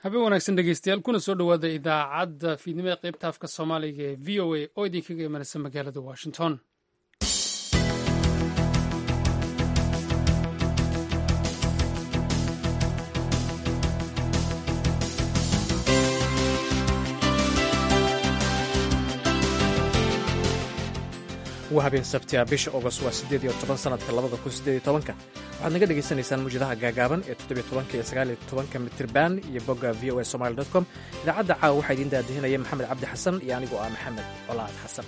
habeen wanaagsan dhegeystayaal kuna soo dhowaada idaacadda fiidnimada qaybta afka soomaaliga ee v o a oo idinkaga imanaysa magaalada washington waa habeen sabti a bisha ogost waa siddeed iyo toban sanadka labada kun siddeed iyo tobanka waxaad naga dhagaysanaysaan muwjadaha gaagaaban ee toddobiyo tobanka iyo sagaal iyo tobanka mitirban iyo bogga v o a somali dot com idaacadda caawa waxaa idiin daadihinaya maxamed cabdi xasan iyo anigoo ah maxamed colaad xasan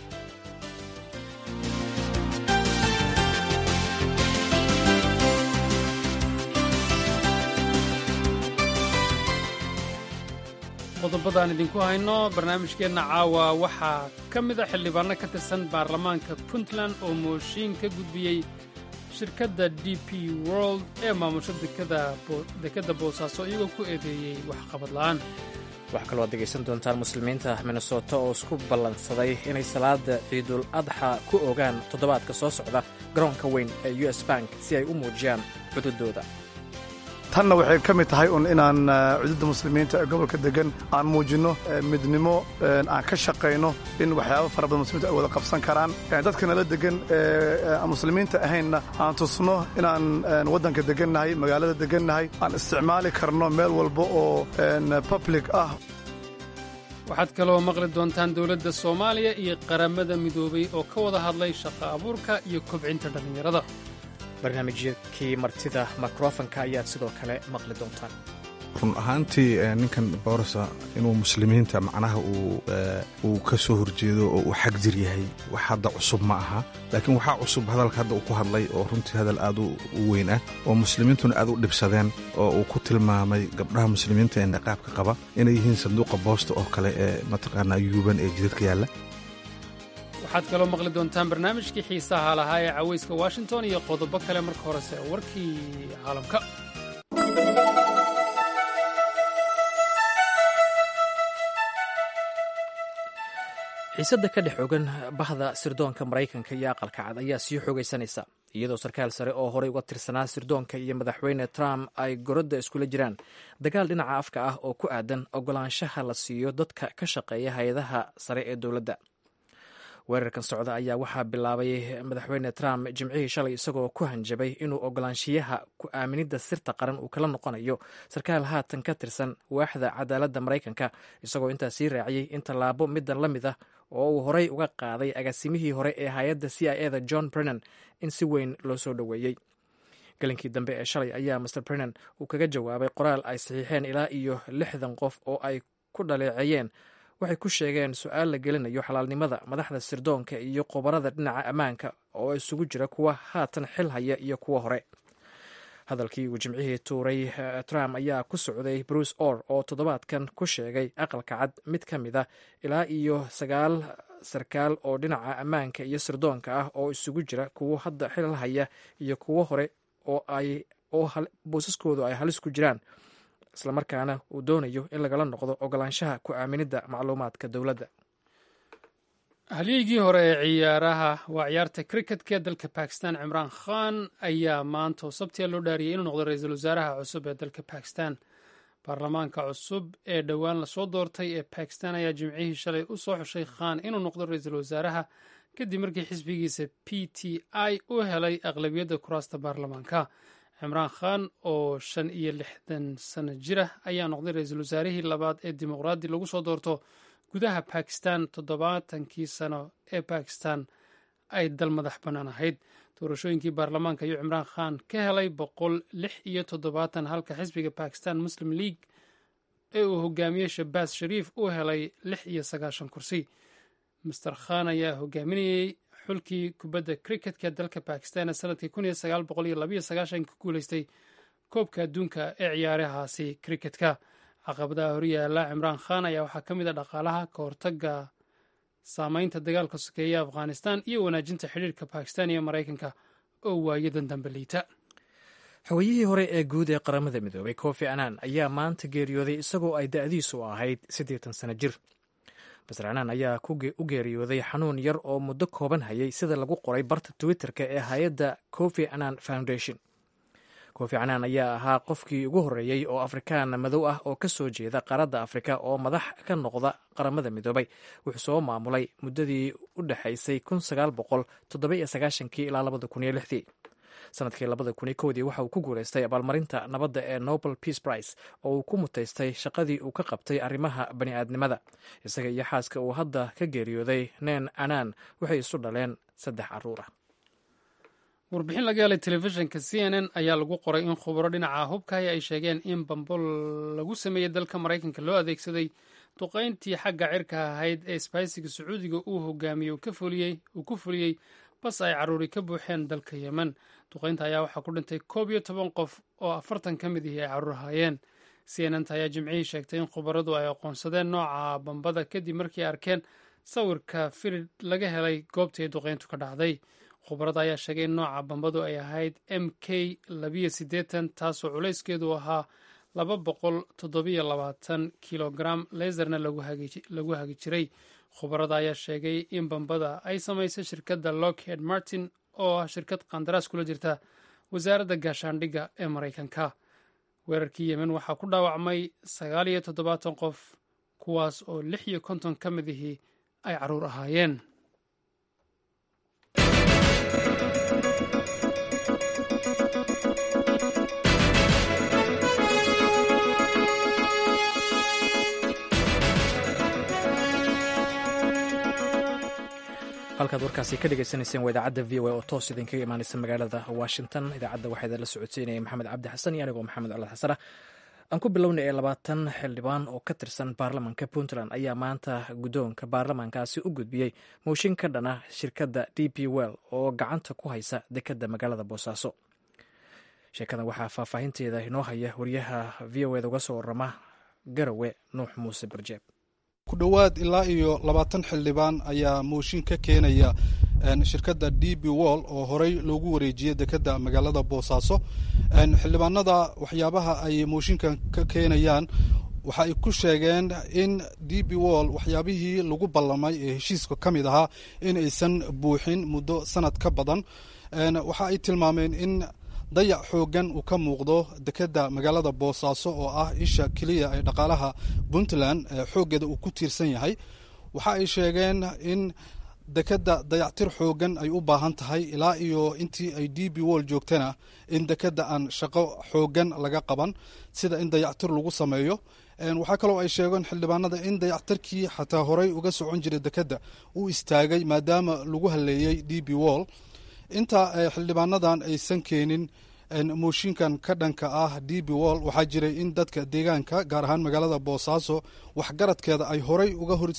qodobadaan idinku hayno barnaamijkeenna caawa waxaa ka mid a xildhibaanno ka tirsan baarlamaanka puntland oo mooshiin ka gudbiyey shirkadda d p world ee maamusho dekedda boosaaso iyagoo ku eedeeyey waxqabad la'aan waxaa kaloo ad degaysan doontaan muslimiinta minnesota oo isku ballansaday inay salaada ciidul adxa ku ogaan toddobaadka soo socda garoonka weyn ee u s bank si ay u muujiyaan cududooda tanna waxay ka mid tahay un inaan cududda muslimiinta ee gobolka degan aan muujinno midnimo aan ka shaqayno in waxyaaba fara badan muslimiinta ay wada qabsan karaan dadka nala degan aan muslimiinta ahaynna aan tusno inaan waddanka degannahay magaalada degannahay aan isticmaali karno meel walba oo public ah waxaad kaloo maqli doontaan dowladda soomaaliya iyo qaramada midoobay oo ka wada hadlay shaqo abuurka iyo kobcinta dhallinyarada barnaamijkii martida mikrofonka ayaad sidoo kale maqli doontaan run ahaantii ninkan boorsa inuu muslimiinta macnaha uu ka soo horjeedo oo uu xagjir yahay wax hadda cusub ma aha laakiin waxaa cusub hadalka hadda uu ku hadlay oo runtii hadal aad u weyn ah oo muslimiintuna aad u dhibsadeen oo uu ku tilmaamay gabdhaha muslimiinta ee niqaabka qaba inay yihiin sanduuqa boosta oo kale ee mataqaanaa yuuban ee jidadka yaalla waxaad kaloo maqli doontaan barnaamijkii xiisaha lahaa ee cawayska washington iyo qodobo kale marka horese warkii caalamka xiisadda ka dhex ogan bahda sirdoonka maraykanka iyo aqalka cad ayaa sii xoogaysanaysa iyadoo sarkaal sare oo horey uga tirsanaa sirdoonka iyo madaxweyne trump ay gorodda iskula jiraan dagaal dhinaca afka ah oo ku aadan ogolaanshaha la siiyo dadka ka shaqeeya hay-adaha sare ee dowladda weerarkan socda ayaa waxaa bilaabay madaxweyne trump jimcihii shalay isagoo ku hanjabay inuu ogolaanshiyaha ku aaminidda sirta qaran uu kala noqonayo sarkaal haatan ka tirsan waaxda cadaaladda maraykanka isagoo intaas sii raaciyey in tallaabo middan la mid ah oo uu horey uga qaaday agaasimihii hore ee hay-adda c i eda john brennan in si weyn loo soo dhoweeyey galinkii dambe ee shalay ayaa master brennan uu kaga jawaabay qoraal ay saxiixeen ilaa iyo lixdan qof oo ay ku dhaleeceeyeen waxay ku sheegeen su-aal la gelinayo xalaalnimada madaxda sirdoonka iyo qobarada dhinaca ammaanka oo isugu jira kuwa haatan xil haya iyo kuwa hore hadalkii uu jimcihii tuuray trump ayaa ku socday bruce or oo toddobaadkan ku sheegay aqalka cad mid ka mid a ilaa iyo sagaal sarkaal oo dhinaca ammaanka iyo sirdoonka ah oo isugu jira kuwo hadda xil haya iyo kuwo hore oo ay oo boosaskoodu ay halis ku jiraan islamarkaana uu doonayo in lagala noqdo ogolaanshaha ku aaminidda macluumaadka dowladda halyeygii hore ee ciyaaraha waa ciyaarta cricketka ee dalka bakistan cimraan khan ayaa maanta oo sabtiya loo dhaariyay inuu noqdo ra-iisul wasaaraha cusub ee dalka bakistan baarlamaanka cusub ee dhowaan lasoo doortay ee bakistan ayaa jimcihii shalay u soo xushay khan inuu noqdo ra-iisul wasaaraha kadib markii xisbigiisa p t i u helay aqlabiyadda kuraasta baarlamaanka cimraan khan oo shan iyo lixdan sano jir ah ayaa noqday ra-iisul wasaarihii labaad ee dimuqraadi lagu soo doorto gudaha bakistan toddobaatankii sano ee bakistan ay dal madax bannaan ahayd doorashooyinkii baarlamaanka ayuu cimraan khan ka helay boqol lix iyo toddobaatan halka xisbiga bakistan muslim league ee uu hogaamiyey shabaas shariif uu helay lix iyo sagaashan kursi master khan ayaa hogaaminayey xulkii kubadda cricketka dalka bakistan ee sanadkii kun iyo sagaal boqol iyo labayo sagaashan ka guuleystay koobka adduunka ee ciyaarahaasi cricketka caqabadaha horyaala cimraan khan ayaa waxaa ka mid a dhaqaalaha ka hortaga saameynta dagaalka sokeeya afghanistan iyo wanaajinta xidhiirka bakistan iyo maraykanka oo waayadan dambe liita xogayihii hore ee guud ee qaramada midoobay kofi annan ayaa maanta geeriyooday isagoo ay da'diisu ahayd siddeetan sano jir master annan ayaa u geeriyooday xanuun yar oo muddo kooban hayay sida lagu qoray barta twitterka ee hay-adda kofi annan foundation koofi canaan ayaa ahaa qofkii ugu horreeyey oo afrikaan madow ah oo ka soo jeeda qaaradda afrika oo madax ka noqda qaramada midoobay wuxuu soo maamulay muddadii u dhexaysay ilaa sanadkii dii waxa uu ku guulaystay abaalmarinta nabadda ee nobel peace price oo uu ku mutaystay shaqadii uu ka qabtay arrimaha bani'aadnimada isaga iyo xaaska uu hadda ka geeriyooday nen anaan waxay isu dhaleen saddex caruur ah warbixin laga helay telefishinka c n n ayaa lagu qoray in khubaro dhinaca hubkahi ay sheegeen in bambol lagu sameeyey dalka maraykanka loo adeegsaday duqayntii xagga cirka ahayd ee sbaysiga sacuudiga uu hogaamiyey uu ku fuliyey bas ay caruuri ka buuxeen dalka yemen duqaynta ayaa waxaa ku dhintay koob iyo toban qof oo afartan ka mid ihi ay caruur ahaayeen c n n ta ayaa jimcihii sheegtay in khubaradu ay aqoonsadeen nooca bambada kadib markii arkeen sawirka firid laga helay goobtii ay duqayntu ka dhacday khubarada ayaa sheegay in nooca bambadu ay ahayd m k labiyo siddeetan taasoo culayskeedu ahaa laba boqol toddobiyo labaatan kilogram leserna lagu hagi jiray khubarada ayaa sheegay in bambada ay samaysay shirkadda lockheed martin oo ah shirkad qandaraas kula jirta wasaaradda gaashaandhigga ee maraykanka weerarkii yemen waxaa ku dhaawacmay sagaal iyo toddobaatan qof kuwaas oo lix iyo konton ka mid ihii ay caruur ahaayeen halkaad warkaasi ka dhegeysaneyseen waa idaacadda v o a oo toos idinkaga imaaneysa magaalada washington idaacadda waxaa idinla socodsiinaya maxamed cabdi xasan iyo anigoo maxamed calaad xasan ah aan ku bilownay ee labaatan xildhibaan oo ka tirsan baarlamanka puntland ayaa maanta guddoonka baarlamankaasi u gudbiyey mooshin ka dhana shirkadda d p well oo gacanta ku haysa dekedda magaalada boosaaso sheekadan waxaa faahfaahinteeda inoo haya wariyaha v o eda uga soo warama garawe nuux muuse barjeeb ku dhowaad ilaa iyo labaatan xildhibaan ayaa mooshin ka keenaya shirkadda d b wall oo horey loogu wareejiyey dekedda magaalada boosaaso xildhibaanada waxyaabaha ay mooshinkan ka keenayaan waxa ay ku sheegeen in d b wall waxyaabihii lagu ballamay ee heshiiska ka mid ahaa in aysan buuxin muddo sanad ka badan waxa ay tilmaameen in dayac xooggan uu ka muuqdo dekedda magaalada boosaaso oo ah isha keliya ee dhaqaalaha puntland xooggeeda uu ku tiirsan yahay waxa ay sheegeen in dekedda dayactir xooggan ay u baahan tahay ilaa iyo intii ay d b wall joogtana in dekedda aan shaqo xooggan laga qaban sida in dayactir lagu sameeyo waxaa kaloo ay sheegeen xildhibaanada in dayactirkii xataa horey uga socon jiray dekedda uu istaagay maadaama lagu haleeyey d b wall inta xildhibaanadan aysan keenin mooshinkan ka dhanka ah d b wall waxaa jiray in dadka deegaanka gaar ahaan magaalada boosaaso waxgaradkeeda ay horey uga hor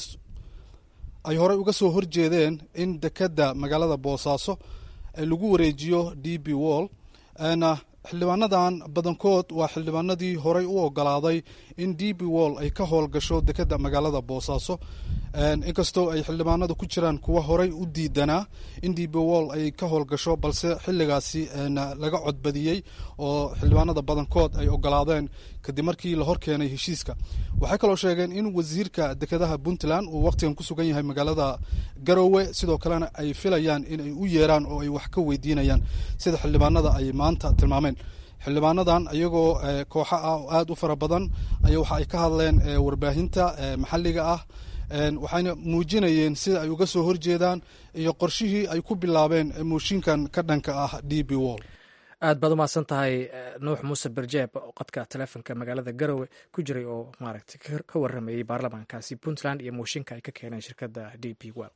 ay horey uga soo horjeedeen in dekedda magaalada boosaaso lagu wareejiyo d b wall xildhibaanadan badankood waa xildhibaanadii horey u ogolaaday in d b wall ay ka howlgasho dekedda magaalada boosaaso inkastoo ay xildhibaanada ku jiraan kuwa horey u diidanaa in d b wall ay ka howlgasho balse xilligaasi laga codbadiyey oo xildhibaanada badankood ay ogolaadeen kadib markii la hor keenay heshiiska waxay kaloo sheegeen in wasiirka dekedaha puntland uu wakhtigan ku sugan yahay magaalada garowe sidoo kalena ay filayaan in ay u yeeraan oo ay wax ka weydiinayaan sida xildhibaanada ay maanta tilmaameen xildhibaanadan iyagoo kooxa ah oo aada u fara badan ayaa waxa ay ka hadleen warbaahinta maxalliga ah waxayna muujinayeen sida ay uga soo horjeedaan iyo qorshihii ay ku bilaabeen mooshinkan ka dhanka ah d b wall aad baad umahadsan tahay nuux muuse berjeeb qodka taleefonka magaalada garowe ku jiray oo maaragtay ka waramayey baarlamaankaasi puntland iyo mooshinka ay ka keeneen shirkadda d p well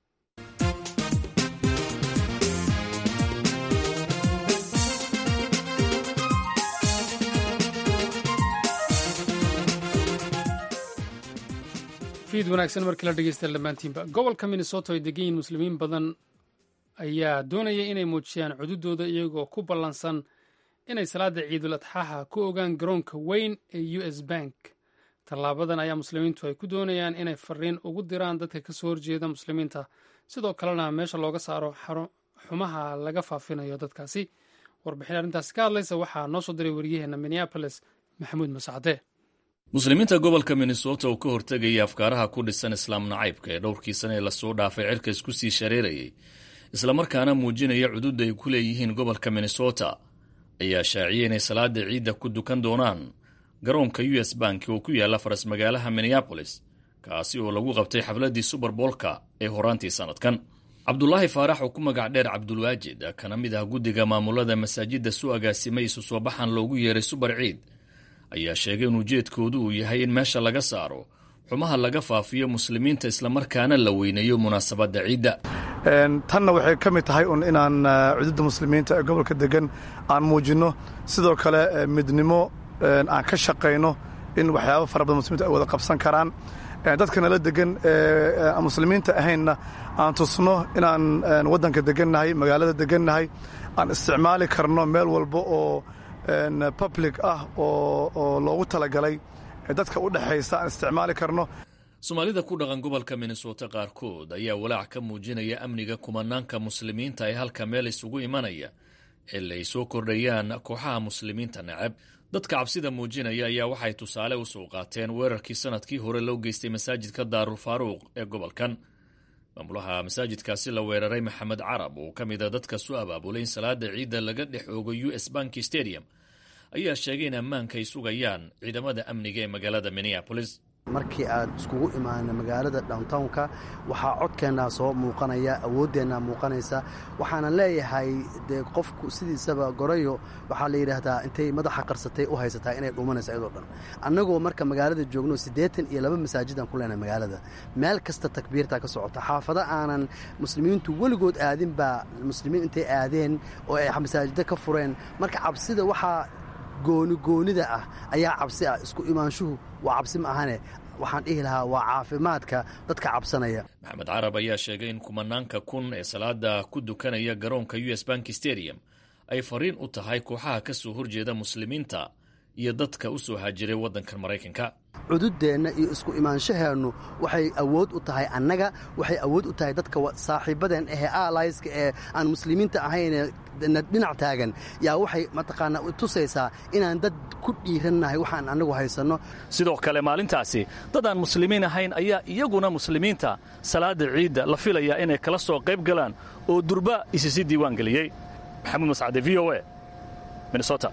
fiid wanaagsan markii la dhegeysta dhammaantiinba gobolka minnesota ay degan yihiin muslimiin badan ayaa doonaya inay muujiyaan cududooda iyagoo ku ballansan inay salaada ciidul adxaaha ku ogaan garoonka weyn ee u s bank tallaabadan ayaa muslimiintu ay ku doonayaan inay fariin ugu diraan dadka ka soo horjeeda muslimiinta sidoo kalena meesha looga saaro xumaha laga faafinayo dadkaasi warbixin arrintaasi ka hadlaysa waxaa noo soo diray wariyaheenna minneaboles maxamuud masacde muslimiinta gobolka minnesota uu ka hortegaya afkaaraha ku dhisan islaam nacaybka ee dhowrkii sane ee lasoo dhaafay cirka isku sii shareerayay islamarkaana muujinaya cududda ay ku leeyihiin gobolka minnesota ayaa shaaciyey inay salaada ciidda ku dukan doonaan garoonka u s bank oo ku yaalla faras magaalaha minneabolis kaasi oo lagu qabtay xafladdii suberboolka ee horaantii sannadkan cabdulaahi faarax oo ku magac dheer cabdulwaajid kana mid ah guddiga maamulada masaajidda su agaasimay isu soo baxan loogu yeeray subar ciid ayaa sheegay in ujeedkoodu uu yahay in meesha laga saaro xumaha laga faafiyo muslimiinta islamarkaana la weyneeyo munaasabadda ciidda tanna waxay ka mid tahay un inaan cududda muslimiinta ee gobolka degan aan muujinno sidoo kale midnimo aan ka shaqayno in waxyaaba fara badan muslimiinta ay wada qabsan karaan dadka nala degan muslimiinta ahaynna aan tusno inaan waddanka degannahay magaalada degannahay aan isticmaali karno meel walba oo public ah oo loogu talagalay dadka u dhexaysa aan isticmaali karno soomaalida ku dhaqan gobolka minnesota qaarkood ayaa walaac ka muujinaya amniga kumanaanka muslimiinta ee halka meel isugu imanaya xilli ay soo kordhayaan kooxaha muslimiinta necab dadka cabsida muujinaya ayaa waxay tusaale u soo qaateen weerarkii sanadkii hore loo geystay masaajidka daarul faaruuq ee gobolkan maamulaha masaajidkaasi la weeraray maxamed carab oo ka mid a dadka soo abaabulay in salaada ciidda laga dhex oogo u s banki stadium ayaa sheegay in ammaanka ay sugayaan ciidamada amniga ee magaalada minneabolis markii aad iskugu imaana magaalada downtownka waxaa codkeennaa soo muuqanaya awooddeenna muuqanaysa waxaana leeyahay dee qofku sidiisaba gorayo waxaa la yidhaahdaa intay madaxa qarsatay u haysataa inay dhuumanaysa iyadoo dhan annagoo marka magaalada joogno siddeetan iyo laba masaajidaan ku leenahay magaalada meel kasta takbiirtaa ka socota xaafado aanan muslimiintu weligood aadin baa muslimiin intay aadeen oo ay masaajiddo ka fureen marka cabsida waxaa goonigoonida ah ayaa cabsi ah isku imaanshuhu waa cabsi ma ahane waxaan dhihi lahaa waa caafimaadka dadka cabsanaya maxamed carab ayaa sheegay in kumanaanka kun ee salaada ku dukanaya garoonka u s bank stadium ay fariin u tahay kooxaha ka soo horjeeda muslimiinta iyo dadka u soo haajiray waddankan maraykanka cududeenna iyo isku imaanshaheennu waxay awood u tahay annaga waxay awood u tahay dadka saaxiibadeen ahee allyska ee aan muslimiinta ahaynee dhinac taagan yaa waxay mataqaanaa tusaysaa inaan dad ku dhiirannahay waxaan annagu haysanno sidoo kale maalintaasi dad aan muslimiin ahayn ayaa iyaguna muslimiinta salaada ciidda la filayaa inay kala soo qayb galaan oo durba isisi diiwaan geliyey maxamuud mascade v o e minnesota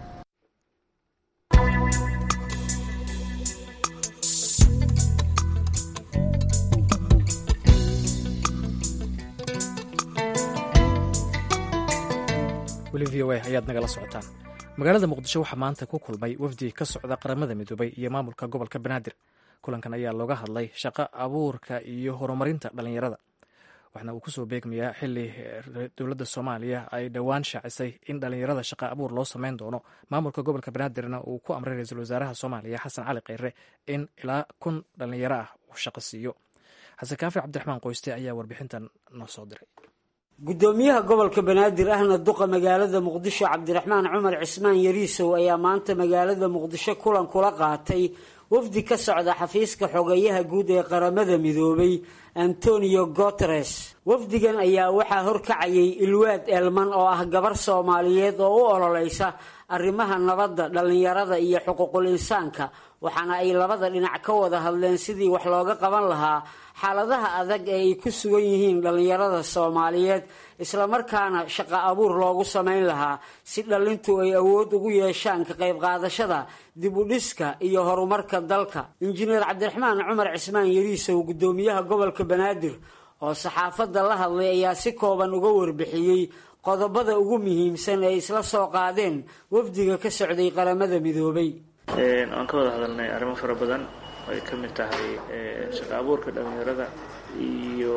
weli v o a ayaad nagala socotaan magaalada muqdisho waxaa maanta ku kulmay wafdi ka socda qaramada midoobay iyo maamulka gobolka banaadir kulankan ayaa looga hadlay shaqo abuurka iyo horumarinta dhallinyarada waxaana uu kusoo beegmayaa xili dowladda soomaaliya ay dhowaan shaacisay in dhallinyarada shaqa abuur loo sameyn doono maamulka gobolka banaadirna uu ku amray ra-iisul wasaaraha soomaaliya xasan cali kheyre in ilaa kun dhallinyaro ah uu shaqo siiyo xasan kaafi cabdiraxmaan qoyste ayaa warbixintan noo soo diray gudoomiyaha gobolka banaadir ahna duqa magaalada muqdisho cabdiraxmaan cumar cismaan yariisow ayaa maanta magaalada muqdisho kulan kula qaatay wafdi ka socda xafiiska xogeeyaha guud ee qaramada midoobay antonio guteres wafdigan ayaa waxaa horkacayay ilwaad elman oo ah gabar soomaaliyeed oo u ololeysa arrimaha nabadda dhallinyarada iyo xuquuqul insaanka waxaana ay labada dhinac ka wada hadleen sidii wax looga qaban lahaa xaaladaha adag ee ay ku sugan yihiin dhallinyarada soomaaliyeed islamarkaana shaqo abuur loogu samayn lahaa si dhallintu ay awood ugu yeeshaan ka qayb qaadashada dib u dhiska iyo horumarka dalka injineer cabdiraxmaan cumar cismaan yariisow gudoomiyaha gobolka banaadir oo saxaafadda la hadlay ayaa si kooban uga warbixiyey qodobada ugu muhiimsan ee isla soo qaadeen wafdiga ka socday qaramada midoobay waan ka wada hadalnay arrimo fara badan oo ay ka mid tahay shaqo abuurka dhallinyarada iyo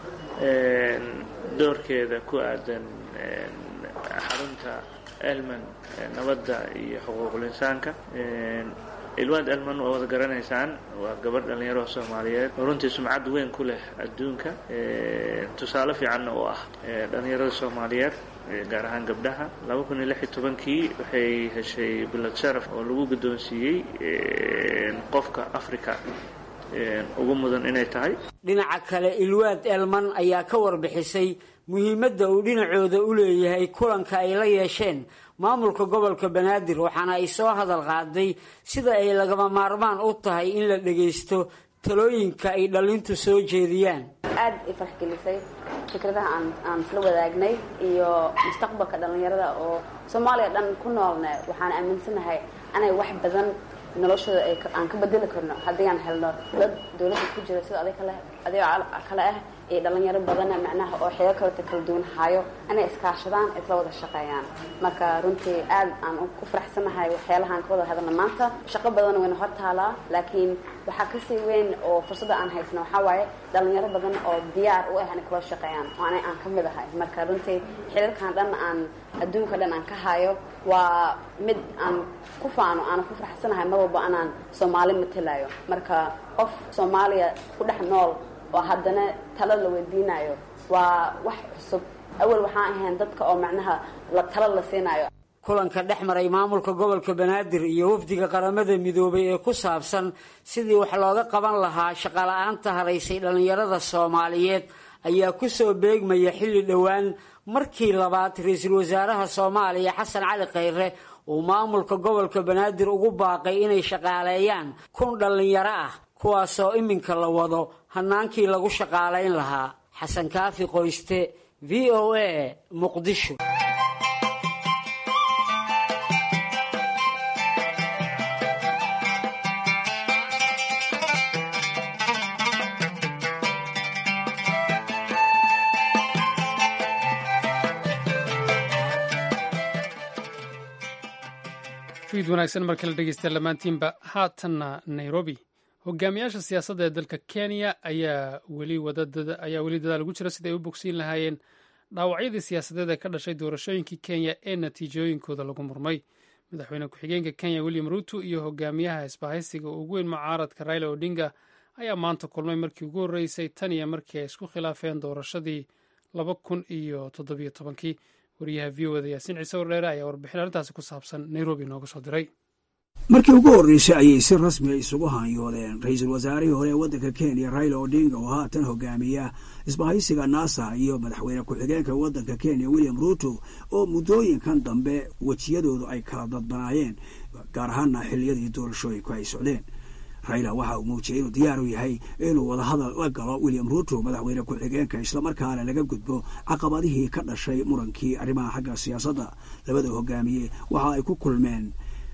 doorkeeda ku aadan xarunta elman nabadda iyo xuquuqul insaanka ilwaad elman waa wada garanaysaan waa gabadh dhallinyaro soomaaliyeed oo runtii sumcad weyn ku leh adduunka tusaale fiicanna oo ah dhallinyarada soomaaliyeed gaar ahaan gabdhaha laba kun iyo lix iyo tobankii waxay heshay bilad sharaf oo lagu guddoonsiiyey qofka africa ugu mudan inay tahay dhinaca kale ilwaad elman ayaa ka warbixisay muhiimadda uu dhinacooda u leeyahay kulanka ay la yeesheen maamulka gobolka banaadir waxaana ay soo hadal qaaday sida ay lagama maarmaan u tahay in la dhagaysto talooyinka ay dhallintu soo jeediyaan aad i farxgelisay fikradaha aan aan isla wadaagnay iyo mustaqbalka dhallinyarada oo soomaaliya dhan ku noolne waxaan aaminsanahay anay wax badan noloshooda aan ka bedeli karno haddii aan helno dad dawladda ku jira sida adig kale adigoo kale ah iyo dhalinyaro badana macnaha oo xeego kaleta kala duwan hayo inay iskaashadaan isla wada shaqeeyaan marka runtii aad aan ku faraxsanahay waxyaalahaan ka wada hadalna maanta shaqo badan wayna hor taalaa laakiin waxaa kasii weyn oo fursadda aan haysano waxaa waaye dhalinyaro badan oo diyaar u ah inay kula shaqeeyaan oo ana aan ka mid ahay marka runtii xiriirkan dhan aan adduunka dhan aan ka hayo waa mid aan ku faano aanan ku faraxsanahay mar walba anaan soomaali matelayo marka qof soomaaliya ku dhex nool oo haddana talo la weydiinayo waa wax cusub awal waxaan ahayn dadka oo macnaha la talo la siinayo kulanka dhex maray maamulka gobolka banaadir iyo wafdiga qaramada midoobay ee ku saabsan sidii wax looga qaban lahaa shaqala-aanta haraysay dhallinyarada soomaaliyeed ayaa ku soo beegmaya xilli dhowaan markii labaad ra-iisul wasaaraha soomaaliya xasan cali khayre uu maamulka gobolka banaadir ugu baaqay inay shaqaaleeyaan kun dhallinyaro ah kuwaasoo iminka la wado hanaankii lagu shaqaalayn lahaa xasan kaafi qoyste v o a muqdisho fiid wanaagsan marka la dhegeysta lamaantiinba haatanna nairobi hogaamiyaasha siyaasadda ee dalka kenya ayaa weli ayaa weli dadaal ugu jira sida ay u bogsiin lahaayeen dhaawacyadii siyaasadeed ee ka dhashay doorashooyinkii kenya ee natiijooyinkooda lagu murmay madaxweyne ku-xigeenka kenya william ruuto iyo hogaamiyaha isbahaysiga ugu weyn mucaaradka raila odinga ayaa maanta kulmay markii ugu horreysay tan iyo markii ay isku khilaafeen doorashadii laba kun iyo toddobiyo tobankii wariyaha v o da yaasiin ciise wardheere ayaa warbixin arrintaasi ku saabsan nairobi nooga soo diray markii ugu horreysay ayay si rasmiya isugu haanyoodeen ra-iisul wasaarihii hore ee waddanka kenya raila odinga oo haatan hogaamiya isbahaysiga nasa iyo madaxweyne ku-xigeenka waddanka kenya william ruuto oo muddooyinkan dambe wejiyadoodu ay kala dadbanaayeen gaar ahaana xilliyadii doorashooyinku ay socdeen raila waxa uu muujiyey inuu diyaar u yahay inuu wadahadal la galo william ruuto madaxweyne ku-xigeenka islamarkaana laga gudbo caqabadihii ka dhashay murankii arrimaha xagga siyaasadda labada hogaamiye waxa ay ku kulmeen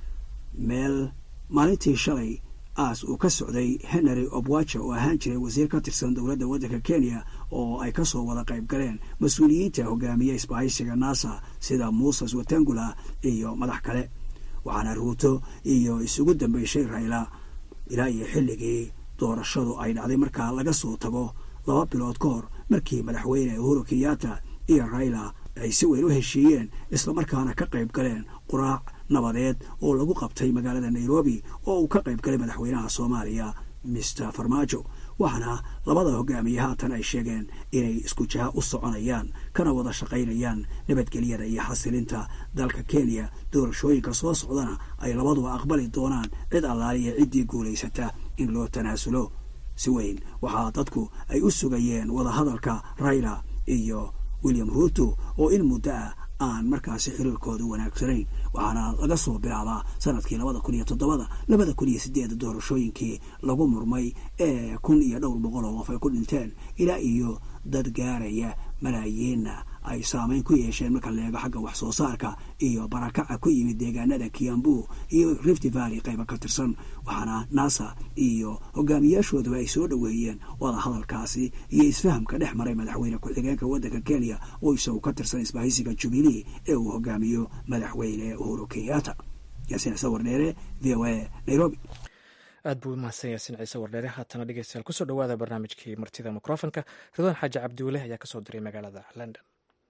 meel maalintii shalay aas uu ka socday henry obwaja oo ahaan jiray wasiir ka tirsan dowladda waddanka kenya oo ay kasoo wada qayb galeen mas-uuliyiinta hogaamiye isbahaysiga nasa sida muses watangula iyo madax kale waxaana ruuto iyo isugu dambeyshay raila ilaa iyo xilligii doorashadu ay dhacday markaa laga soo tago laba bilood ka hor markii madaxweyne uhuru kenyatta iyo raila ay si weyn u heshiiyeen islamarkaana ka qayb galeen quraac nabadeed oo lagu qabtay magaalada nairobi oo uu ka qayb galay madaxweynaha soomaaliya mister farmaajo waxaana labada hogaamiye haatan ay sheegeen inay isku jaha u soconayaan kana wada shaqaynayaan nabadgelyada iyo xasilinta dalka kenya doorashooyinka soo socdana ay labaduba aqbali doonaan cid allaaliya ciddii guulaysata in loo tanaasulo si weyn waxaa dadku ay u sugayeen wadahadalka raila iyo william ruuto oo in muddo ah aan markaasi xiriirkooda wanaagsanayn waxaana laga soo bilaabaa sanadkii labada kun iyo toddobada labada kun iyo sideeda doorashooyinkii lagu murmay ee kun iyo dhowr boqol oo qof ay ku dhinteen ilaa iyo dad gaaraya malaayiinna ay saameyn ku yeesheen marka la eego xagga wax soo saarka iyo barakaca ku yimid deegaanada kiambu iyo rift valley qayba ka tirsan waxaana nasa iyo hogaamiyaashooduba ay soo dhoweeyeen wada hadalkaasi iyo isfahamka dhex maray madaxweyne ku-xigeenka waddanka kenya oo isagu ka tirsan isbahaysiga jubilee ee uu hogaamiyo madaxweyne uhuru kenyatta yaasiin ciise wardheere v o a nairobi aad buu umahadsan yaasiin ciise wardheere haatana dhegeystayaal kusoo dhawaada barnaamijkii martida mikrofonka ridwaan xaaji cabdiwale ayaa kasoo diray magaalada london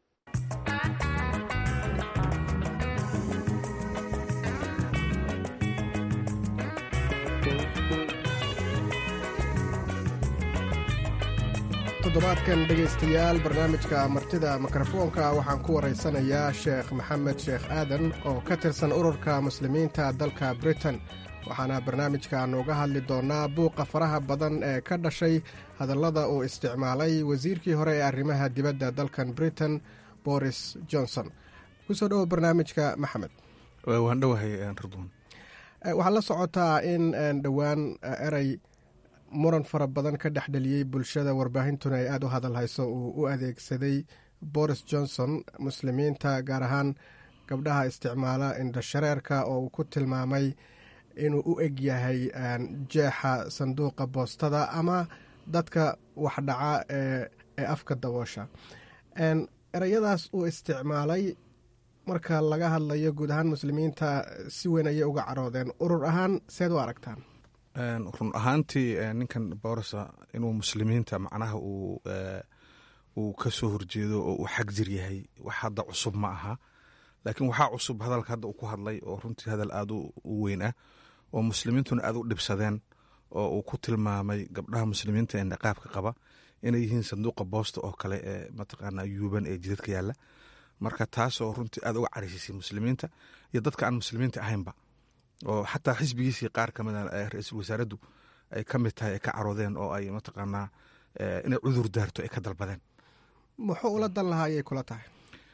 toddobaadkan dhegaystayaal barnaamijka martida mikrofoonka waxaan ku waraysanayaa sheekh maxamed sheekh aadan oo ka tirsan ururka muslimiinta dalka britain waxaana barnaamijka nooga hadli doonaa buuqa faraha badan ee ka dhashay hadallada uu isticmaalay wasiirkii hore ee arrimaha dibadda dalkan britain boris johnson kusoo dhowo barnaamijka maxamed waan dhowahay ridwan waxaad la socotaa in dhowaan erey muran fara badan ka dhexdheliyey bulshada warbaahintuna ay aada u hadal hayso uu u adeegsaday boris johnson muslimiinta gaar ahaan gabdhaha isticmaala indhashareerka oo uu ku tilmaamay inuu u eg yahay jeexa sanduuqa boostada ama dadka waxdhaca ee afka daboosha ereyadaas uu isticmaalay marka laga hadlayo guud ahaan muslimiinta si weyn ayay uga caroodeen urur ahaan seed u aragtaan run ahaantii ninkan boorsa inuu muslimiinta macnaha uu ka soo horjeedo oo uu xag jir yahay wax hadda cusub ma aha laakiin waxaa cusub hadalka hadda uu ku hadlay oo runtii hadal aad u weyn ah oo muslimiintuna aad u dhibsadeen oo uu ku tilmaamay gabdhaha muslimiinta ee niqaabka qaba inay yihiin sanduuqa boosta oo kale ee mataqaana yuuban ee jidadka yaalla marka taasoo runtii aad uga carisiisay muslimiinta iyo dadka aan muslimiinta ahaynba oo xataa xisbigiisii qaar ka mida ra-iisul wasaaraddu ay ka mid tahay ay ka caroodeen oo ay mataqaanaa inay cudur daarto ay ka dalbadeen muxuu ula dan lahaa ayay kula tahay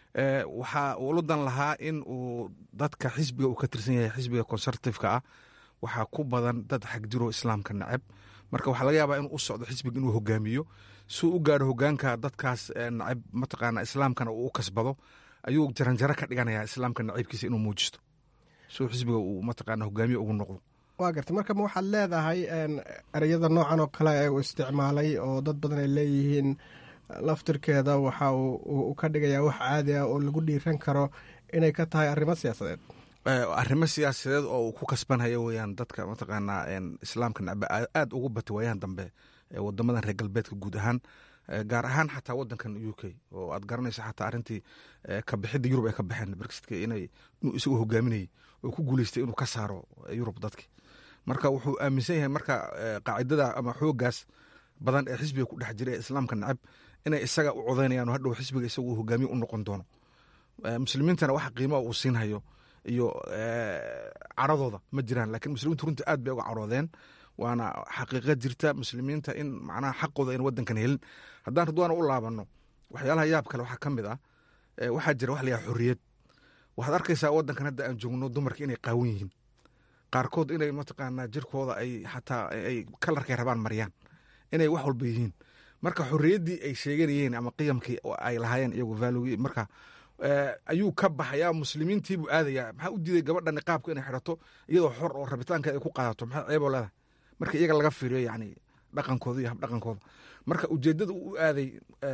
waxaa ula dan lahaa in uu dadka xisbiga uu ka tirsan yahay xisbiga conservativeka ah waxaa ku badan dad xagjiro islaamka neceb marka waxaa laga yaabaa inuu u socdo xisbiga inuu hogaamiyo suu u gaaro hogaanka dadkaas nacab mataqaana islaamkana uu u kasbado ayuu jaranjaro ka dhiganaya islaamka naciibkiisa inuu muujisto suu xisbiga uu mataqaana hogaamiye ugu noqdo waa garta marka ma waxaad leedahay ereyada noocan oo kale ee uu isticmaalay oo dad badan ay leeyihiin laftirkeeda waxa uu ka dhigayaa wax caadi ah oo lagu dhiiran karo inay ka tahay arrimo siyaasadeed arrimo siyaasadeed oo uu ku kasbanhaya weyaan dadka mataqaanaa islaamka nacba aad ugu bata waayahan dambe wadamadan reer galbeedka guud ahaan gaar ahaan xataa wadankan u k oo aad garanaysa xataa arrintii kabixidda yurub ay ka baxeen brexitk inay inuu isagu hogaaminayay oo ku guuleystay inuu ka saaro yurub dadki marka wuxuu aaminsan yahay marka qaacidada ama xoogaas badan ee xisbiga ku dhex jira ee islaamka nacab inay isaga u codaynayaan oo hadhow xisbiga isagu hogaamiye u noqon doono muslimiintana waxa qiimoa uu siinhayo iyo caradooda ma jiraan lakiin muslimiintu runtii aad bay uga caroodeen waana xaqiiqa jirta muslimiinta in macnaha xaqooda ayna wadankan helin haddaan ridwaana u laabano waxyaalaha yaab kale waxaa ka mid ah waxaa jira wax layaha xorriyad waxaad arkaysaa wadankan hadda aan joogno dumarka inay qaawan yihiin qaarkood inay mataqaanaa jirkooda ay xataa ay kalarkay rabaan mariyaan inay wax walba yihiin marka xorriyaddii ay sheeganayeen ama qiyamkii ay lahaayeen iyagu valugi marka ayuu ka baxayaa muslimiintiibuu aadayaa maxaa u diiday gabadha niqaabka inay xidhato iyadoo xor oo rabitaankeeda ay ku qaadato maxaa ceeboo leedahay marka iyaga laga fiiriyo yani dhaqankooda iyo habdhaqankooda marka ujeedada uu u aaday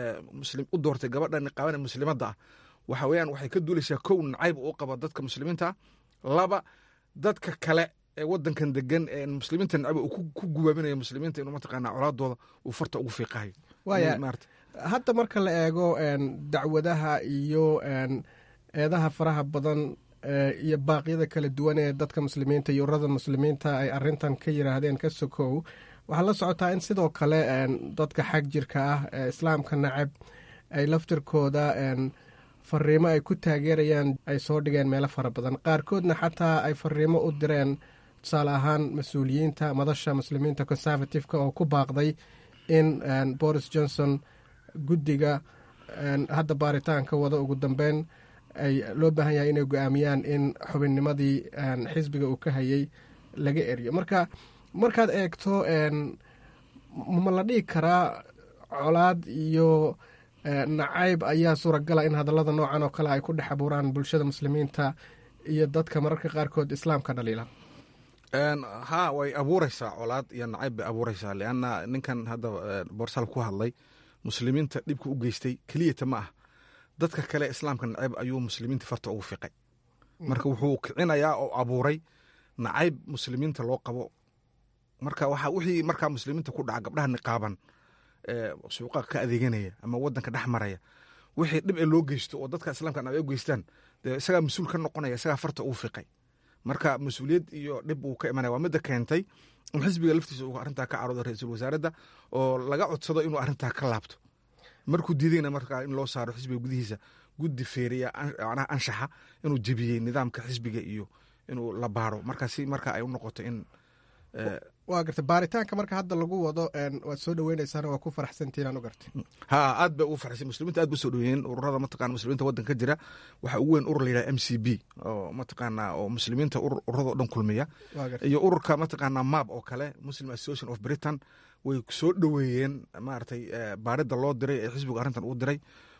u doortay gabadha niqaaban ee muslimadda ah waxa weyaan waxay ka duulaysaa kow nacayb uu qaba dadka muslimiinta ah laba dadka kale ee wadankan degan ee muslimiinta nacab uu ku gubaabinayo muslimiinta inuu mataqaana colaadooda uu farta ugu fiiqahayo waaya hadda marka la eego dacwadaha iyo eedaha faraha badan iyo baaqyada kala duwan ee dadka muslimiinta iyo ururada muslimiinta ay arintan ka yiraahdeen ka sokow waxaa la socotaa in sidoo kale dadka xag jirka ah ee islaamka nacab ay laftirkooda fariimo ay ku taageerayaan ay soo dhigeen meelo fara badan qaarkoodna xataa ay fariimo u direen tusaale ahaan mas-uuliyiinta madasha muslimiinta conservativeka oo ku baaqday in boris johnson guddiga hadda baaritaanka wada ugu dambeyn ay loo baahan yahay inay go-aamiyaan in xubinnimadii xisbiga uu ka hayay laga eriyo marka markaad eegto ma la dhigi karaa colaad iyo nacayb ayaa suuragala in hadallada noocan oo kale ay ku dhex abuuraan bulshada muslimiinta iyo dadka mararka qaarkood islaamka dhaliila ha way abuureysaa colaad iyo nacayb bay abuureysaa leanna ninkan hadda borsal ku hadlay muslimiinta dhibka u geystay keliyata ma ah dadka kale islaamka nacayb ayuu muslimiinta farta ugu fiqay marka wuxuu kicinayaa oo abuuray nacayb muslimiinta loo qabo marka waxa wixii markaa muslimiinta ku dhaca gabdhaha niqaaban suuqa ka adeeganaya ama wadanka dhex maraya wixii dhib ee loo geysto oo dadka islaamka nacayb u geystaan dee isagaa mas-uul ka noqonaya isagaa farta ugu fiqay marka mas-uuliyad iyo dhib uu ka imanaya waa midda keentay in xisbiga laftiisa uu arrintaa ka caroodo ra-iisul wasaaradda oo laga codsado inuu arrintaa ka laabto markuu diidayna markaa in loo saaro xisbiga gudihiisa guddi feeriya macnaha anshaxa inuu jebiyey nidaamka xisbiga iyo inuu la baaro marka si marka ay u noqoto in waa garta baaritaanka marka hadda lagu wado waad soo dhaweyneysaan waa ku faraxsantiin aan u gartay ha aad bay ugu farxsan muslimiinta aad ba soo dhaweeyeen ururada mataqana muslimiinta wadanka ka jira waxaa ugu weyn urur la yidhaha m c b oo mataqaana oo muslimiinta ururada o dhan kulmiya iyo ururka mataqaana mab oo kale muslim association of britain way soo dhoweeyeen maaragtay baaridda loo diray ee xisbigu arrintan uu diray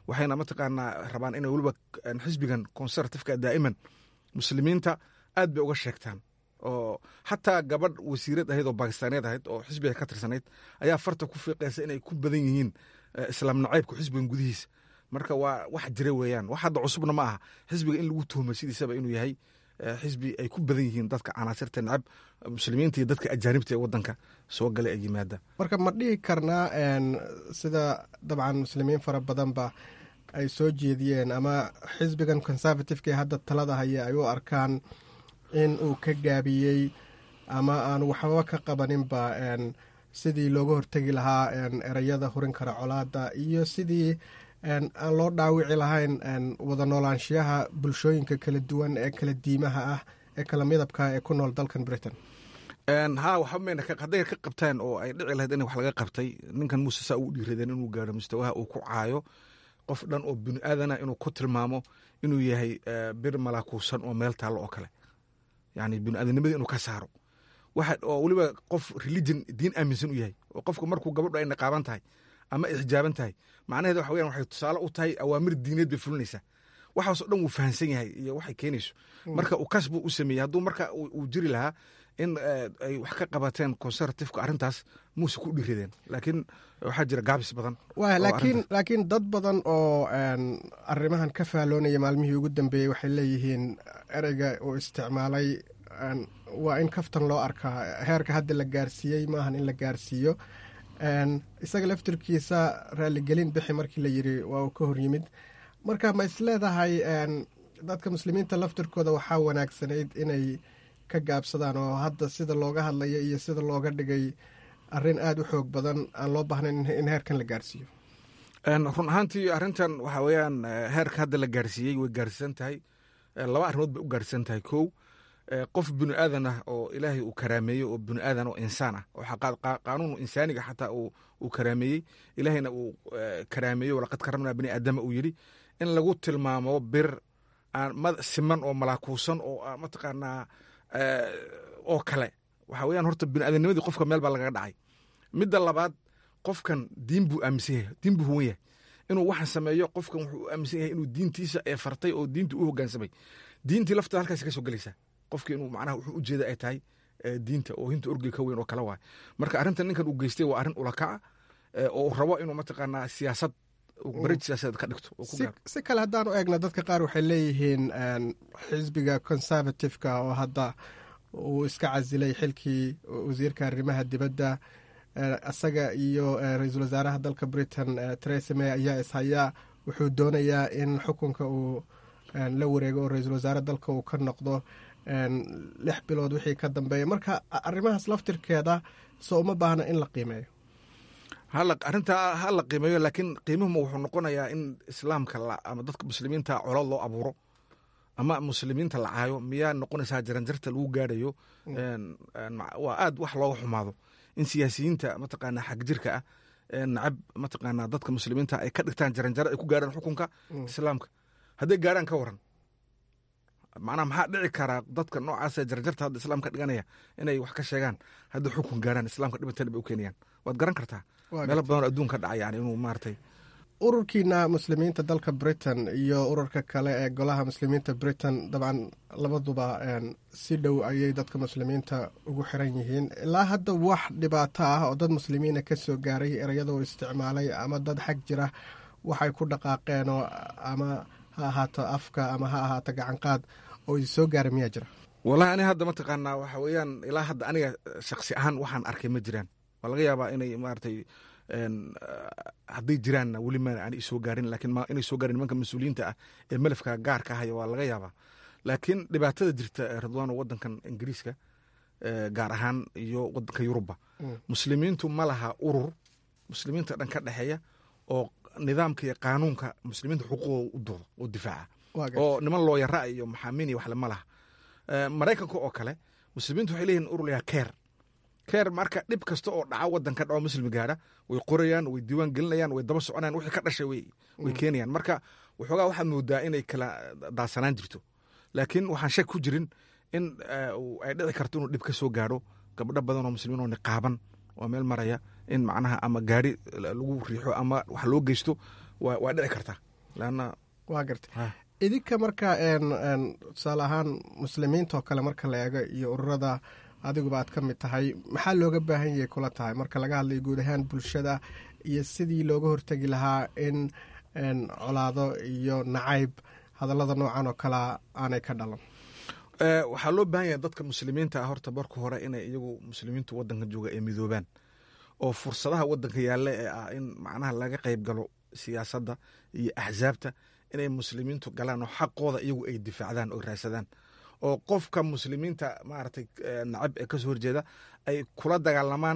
waxayna mataqaanaa rabaan inay weliba xisbigan conservativeka daa'iman muslimiinta aad bay uga sheegtaan oo xataa gabadh wasiirad ahayd oo bakistaaniyeed ahayd oo xisbiga ka tirsanayd ayaa farta ku fiiqaysa inay ku badan yihiin islaam nacaybka xisbigan gudihiisa marka waa wax jira weeyaan wax hadda cusubna ma aha xisbiga in lagu tuhmo sidiisaba inuu yahay xisbi ay ku badan yihiin dadka canaasirta nacab muslimiinta iyo dadka ajaanibta ee wadanka soo galay ay yimaada marka ma dhihi karnaa sida dabcan muslimiin fara badanba ay soo jeediyeen ama xisbigan conservativeka ee hadda talada haya ay u arkaan in uu ka gaabiyey ama aan waxbaba ka qabaninba sidii looga hortegi lahaa ereyada hurin kara colaada iyo sidii aan loo dhaawici lahayn wada noolaanshiyaha bulshooyinka kala duwan ee kala diimaha ah ee kala midabka ee ku nool dalkan britain ha waxamayna hadday ka qabtaan oo ay dhici lahayd in wax laga qabtay ninkan muuse saa ugu dhiiradeen inuu gaaro mustawaha uu ku caayo qof dhan oo bini aadana inuu ku tilmaamo inuu yahay bir malaakuusan oo meel taallo oo kale yani bini aadamnimadii inuu ka saaro waxa oo weliba qof religion diin aaminsan u yahay oo qofka markuu gabadhu ay niqaaban tahay ama ay xijaaban tahay macnaheed waxa weyan waxay tusaale u tahay awaamir diineed bay fulinaysaa waxaasoo dhan wuu fahansan yahay iyo waxay keenayso marka uu kas buu u sameeyey hadduu marka uu jiri lahaa in ay wax ka qabateen conservativeka arrintaas muuse ku dhirideen laakiin waxaa jira gaabis badan laakiin laakiin dad badan oo arrimahan ka faaloonaya maalmihii ugu dambeeyey waxay leeyihiin ereyga uu isticmaalay waa in kaftan loo arkaa heerka hadda la gaarsiiyey maahan in la gaarsiiyo isaga laftirkiisa raaligelin bixi markii la yiri waa uu ka hor yimid marka ma isleedahay dadka muslimiinta laftirkooda waxaa wanaagsanayd inay ka gaabsadaan oo hadda sida looga hadlaya iyo sida looga dhigay arrin aada u xoog badan aan loo baahnayn in heerkan la gaarsiiyo run ahaantii arrintan waxaa weeyaan heerka hadda la gaarsiiyey way gaarsiisan tahay laba arrimood bay u gaarsiisan tahay kow qof bini aadan ah oo ilaahay uu karaameeyey oo bini aadan oo insaan ah oo qaanuun insaaniga xataa uu karaameeyey ilaahayna uu karaameeyo walaqad karamnaa bini aadama uu yidhi in lagu tilmaamo bir aan siman oo malaakuusan oo mataqaanaa oo kale waxa weeyaan horta bini aadamnimadii qofka meel baa lagaga dhacay midda labaad qofkan diin buu aaminsan yahay diin buu huwan yahay inuu waxaan sameeyo qofkan wuxuu aaminsan yahay inuu diintiisa ee fartay oo diintii u hoggaansamay diintii lafteeda halkaas ka soo gelaysaa qofkii inuu macnaha wuxuu ujeeda ay tahay diinta oo hinta orgiga ka weyn oo kale waay marka arrintan ninkan uu geystay waa arrin ulakaca oo uu rabo inuu mataqaanaa siyaasad barij siyaasadeed ka dhigto si kale haddaan u eegna dadka qaar waxay leeyihiin xisbiga conservativeka oo hadda uu iska casilay xilkii wasiirka arrimaha dibadda isaga iyo ra-iisul wasaaraha dalka britain teresa may ayaa ishayaa wuxuu doonayaa in xukunka uu la wareego oo ra-iisul wasaare dalka uu ka noqdo lix bilood wixii ka dambeeya marka arrimahaas laftirkeeda soo uma baahna in la qiimeeyo arrintaa ha la qiimeeyo laakiin qiimuhuma wuxuu noqonayaa in islaamka ama dadka muslimiinta colaad loo abuuro ama muslimiinta la caayo miyaa noqonaysaa jaranjarta lagu gaarayo waa aad wax looga xumaado in siyaasiyiinta mataqaanaa xagjirka ah nacab mataqaanaa dadka muslimiinta ay ka dhigtaan jaranjaro ay ku gaaraan xukunka islaamka hadday gaaraan ka waran macnaha maxaa dhici karaa dadka noocaasa jaranjarta hadda islaamka dhiganaya inay wax ka sheegaan hadda xukun gaaraan islaamka dhibatan bay u keenayaan waad garan kartaa meelo badanoo adduunka dhaca yani inuu maaragtay ururkiina muslimiinta dalka britain iyo ururka kale ee golaha muslimiinta britain dabcan labaduba si dhow ayay dadka muslimiinta ugu xiran yihiin ilaa hadda wax dhibaato ah oo dad muslimiina ka soo gaaray ereyada uu isticmaalay ama dad xag jira waxay ku dhaqaaqeenoo ama ha ahaato afka ama ha ahaato gacanqaad oo idi soo gaaray miyaa jira wallahi ani hadda mataqaanaa waxa weeyaan ilaa hadda aniga shaksi ahaan waxaan arkay ma jiraan waa laga yaabaa inay maaragtay hadday jiraanna weli ma aan isoo gaarin laakiin inay soo gaarin nimanka mas-uuliyiinta ah ee melafka gaarka haya waa laga yaabaa laakiin dhibaatada jirta ridwaano wadankan ingiriiska gaar ahaan iyo wadanka yurubba muslimiintu ma laha urur muslimiinta dhan ka dhexeeya oo nidaamka iyo qaanuunka muslimiinta xuquuqooda u doodo oo difaaca oo niman looyara iyo maxaamiin iyo waxle ma laha maraykanka oo kale muslimiintu waxay leeyihin urur layaa keer keer marka dhib kasta oo dhaca wadanka dhaco muslim gaara way qorayaan way diiwaan gelinayaan way daba soconayaan wixii ka dhashay way keenayaan marka waxoogaa waxaad moodaa inay kala daasanaan jirto laakiin waxaan shak ku jirin in ay dhici karto inuu dhib ka soo gaadho gabdho badan oo muslimiin oo niqaaban oo meel maraya in macnaha ama gaari lagu riixo ama wax loo geysto waa dhici kartaa leanna waa gartay idinka marka tusaale ahaan muslimiinta oo kale marka la eego iyo ururada adiguba aad ka mid tahay maxaa looga baahan yahay kula tahay marka laga hadlayo guud ahaan bulshada iyo sidii looga hortegi lahaa in colaado iyo nacayb hadallada noocan oo kalea aanay ka dhalan waxaa loo baahan yahay dadka muslimiinta ah horta marka hore inay iyagu muslimiintu wadanka jooga ay midoobaan oo fursadaha wadanka yaalla ee ah in macnaha laga qayb galo siyaasadda iyo axsaabta inay muslimiintu galaan oo xaqooda iyagu ay difaacdaan oo raadsadaan oo qofka muslimiinta maaragtay nacab ee kasoo horjeeda ay kula dagaalamaan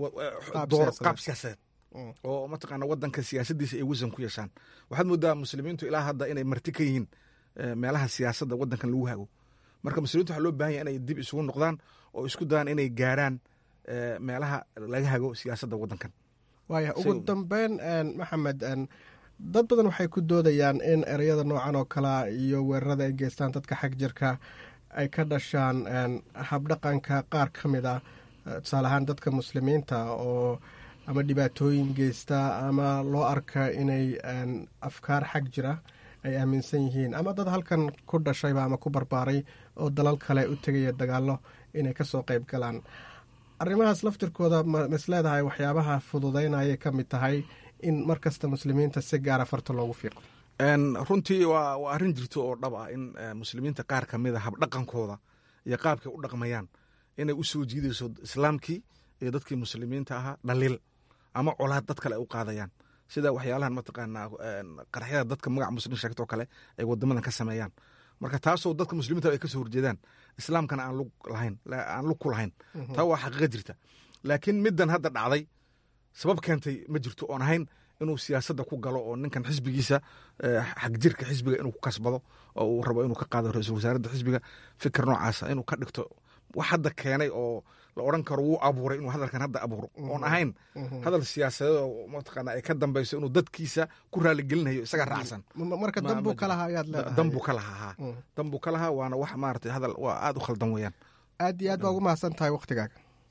qaab siyaasadeed oo mataqaana wadanka siyaasadiisa ay wasan ku yeeshaan waxaad moodaa muslimiintu ilaa hadda inay marti ka yihiin meelaha siyaasadda wadankan lagu hago marka muslimiintu waxaa loo bahan yahy inay dib isugu noqdaan oo isku dayaan inay gaaraan meelaha laga hago siyaasadda wadankan waaya ugu dambeyn maxamed dad badan waxay ku doodayaan in ereyada noocan oo kalea iyo weerarada ay geystaan dadka xag jirka ay ka dhashaan habdhaqanka qaar ka mid a tusaale ahaan dadka muslimiinta oo ama dhibaatooyin geysta ama loo arka inay afkaar xag jira ay aaminsan yihiin ama dad halkan ku dhashayba ama ku barbaaray oo dalal kale u tegaya dagaallo inay kasoo qayb galaan arrimahaas laftirkooda mas leedahay waxyaabaha fududaynayay ka mid tahay in mar kasta muslimiinta si gaara farta loogu fiiqo runtii waa waa arrin jirto oo dhab ah in muslimiinta qaar ka mid a habdhaqankooda iyo qaabkay u dhaqmayaan inay u soo jiidayso islaamkii iyo dadkii muslimiinta ahaa dhaliil ama colaad dad kale ay u qaadayaan sida waxyaalahan mataqaanaa qarxyada dadka magaca muslim sheegtoo kale ay wadamadan ka sameeyaan marka taasoo dadka muslimiinta ay kasoo horjeedaan islaamkana aan lug lahayn aan lug ku lahayn taa waa xaqiiqa jirta laakiin middan hadda dhacday sabab keentay ma jirto oon ahayn inuu siyaasadda ku galo oo ninkan xisbigiisa xagjirka xisbiga inuu ku kasbado oo uu rabo inuu ka qaado ra-iisul wasaaradda xisbiga fikir noocaasa inuu ka dhigto wax hadda keenay oo la odhan karo wuu abuuray inuu hadalkan hadda abuuro oon ahayn hadal siyaasadeed oo mataqaana ay ka dambeyso inuu dadkiisa ku raaligelinayo isaga raacsan marka danbuu ka lahaa ayaad leedahay danbuu ka lahaa haa danbuu ka lahaa waana wax maaragtay hadal waa aada u khaldan weeyaan aad iyo aad baa ugu mahadsan tahay waktigaaga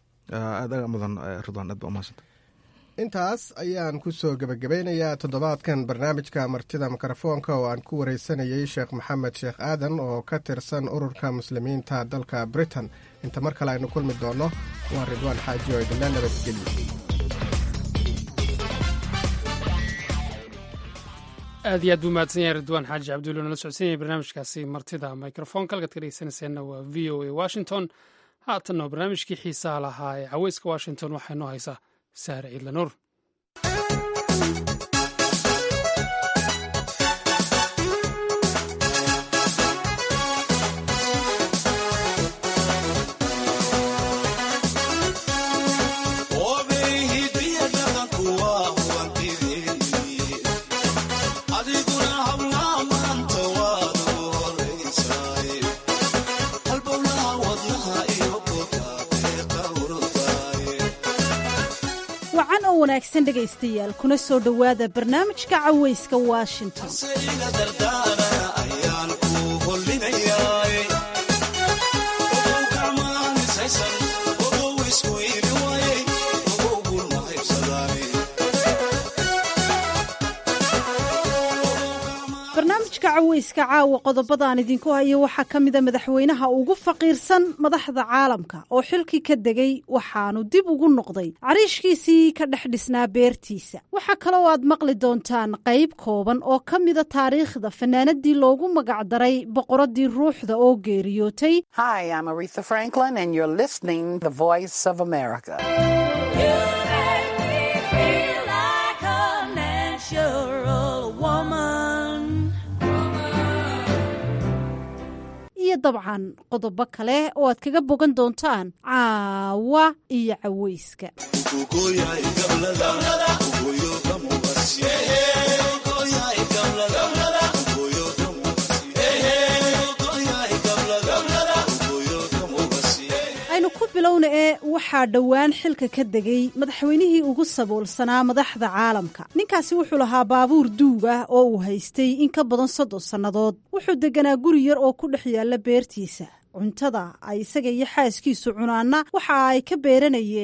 aadaga mudan ridwaan aad baa umahadsantahay intaas ayaan ku soo gebagabeynayaa toddobaadkan barnaamijka martida mikrofoonka oo aan ku wareysanayey sheekh maxamed sheekh aadan oo ka tirsan ururka muslimiinta dalka britain inta mar kale aynu kulmi doonno waa ridwaan xaaji oo idinla nabadgelyo aad iyo aad buu mahadsan yahay ridwaan xaaji cabdulla nala socodsan yahay barnaamijkaasi martida microfonka halkaad ka dhegeysanayseena waa v o a washington haatanna waa barnaamijkii xiisaha lahaa ee caweyska washington waxaa inoo haysaa saare ciidla nuur wanaagsan dhegaystayaal kuna soo dhowaada barnaamijka caweyska washington barnaamijka caweyska caawa qodobadaan idinku hayo waxaa ka mida madaxweynaha ugu faqiirsan madaxda caalamka oo xilkii ka degay waxaanu dib ugu noqday cariishkiisii ka dhex dhisnaa beertiisa waxaa kaloo aad maqli doontaan qayb kooban oo ka mida taariikhda fanaanadii loogu magacdaray boqoradii ruuxda oo geeriyootay iyo dabcan qodobo kale oo aad kaga bogan doontaan caawa iyo caweyska aynu ku bilowna ee waxaa dhowaan xilka ka degay madaxweynihii ugu saboolsanaa madaxda caalamka ninkaasi wuxuu lahaa baabuur duug ah oo uu haystay in ka badan soddon sannadood wuxuu deganaa guri yar oo ku dhex yaalla beertiisa cuntada ay isaga iyo xaaskiisu cunaanna waxa ay ka beeranayeen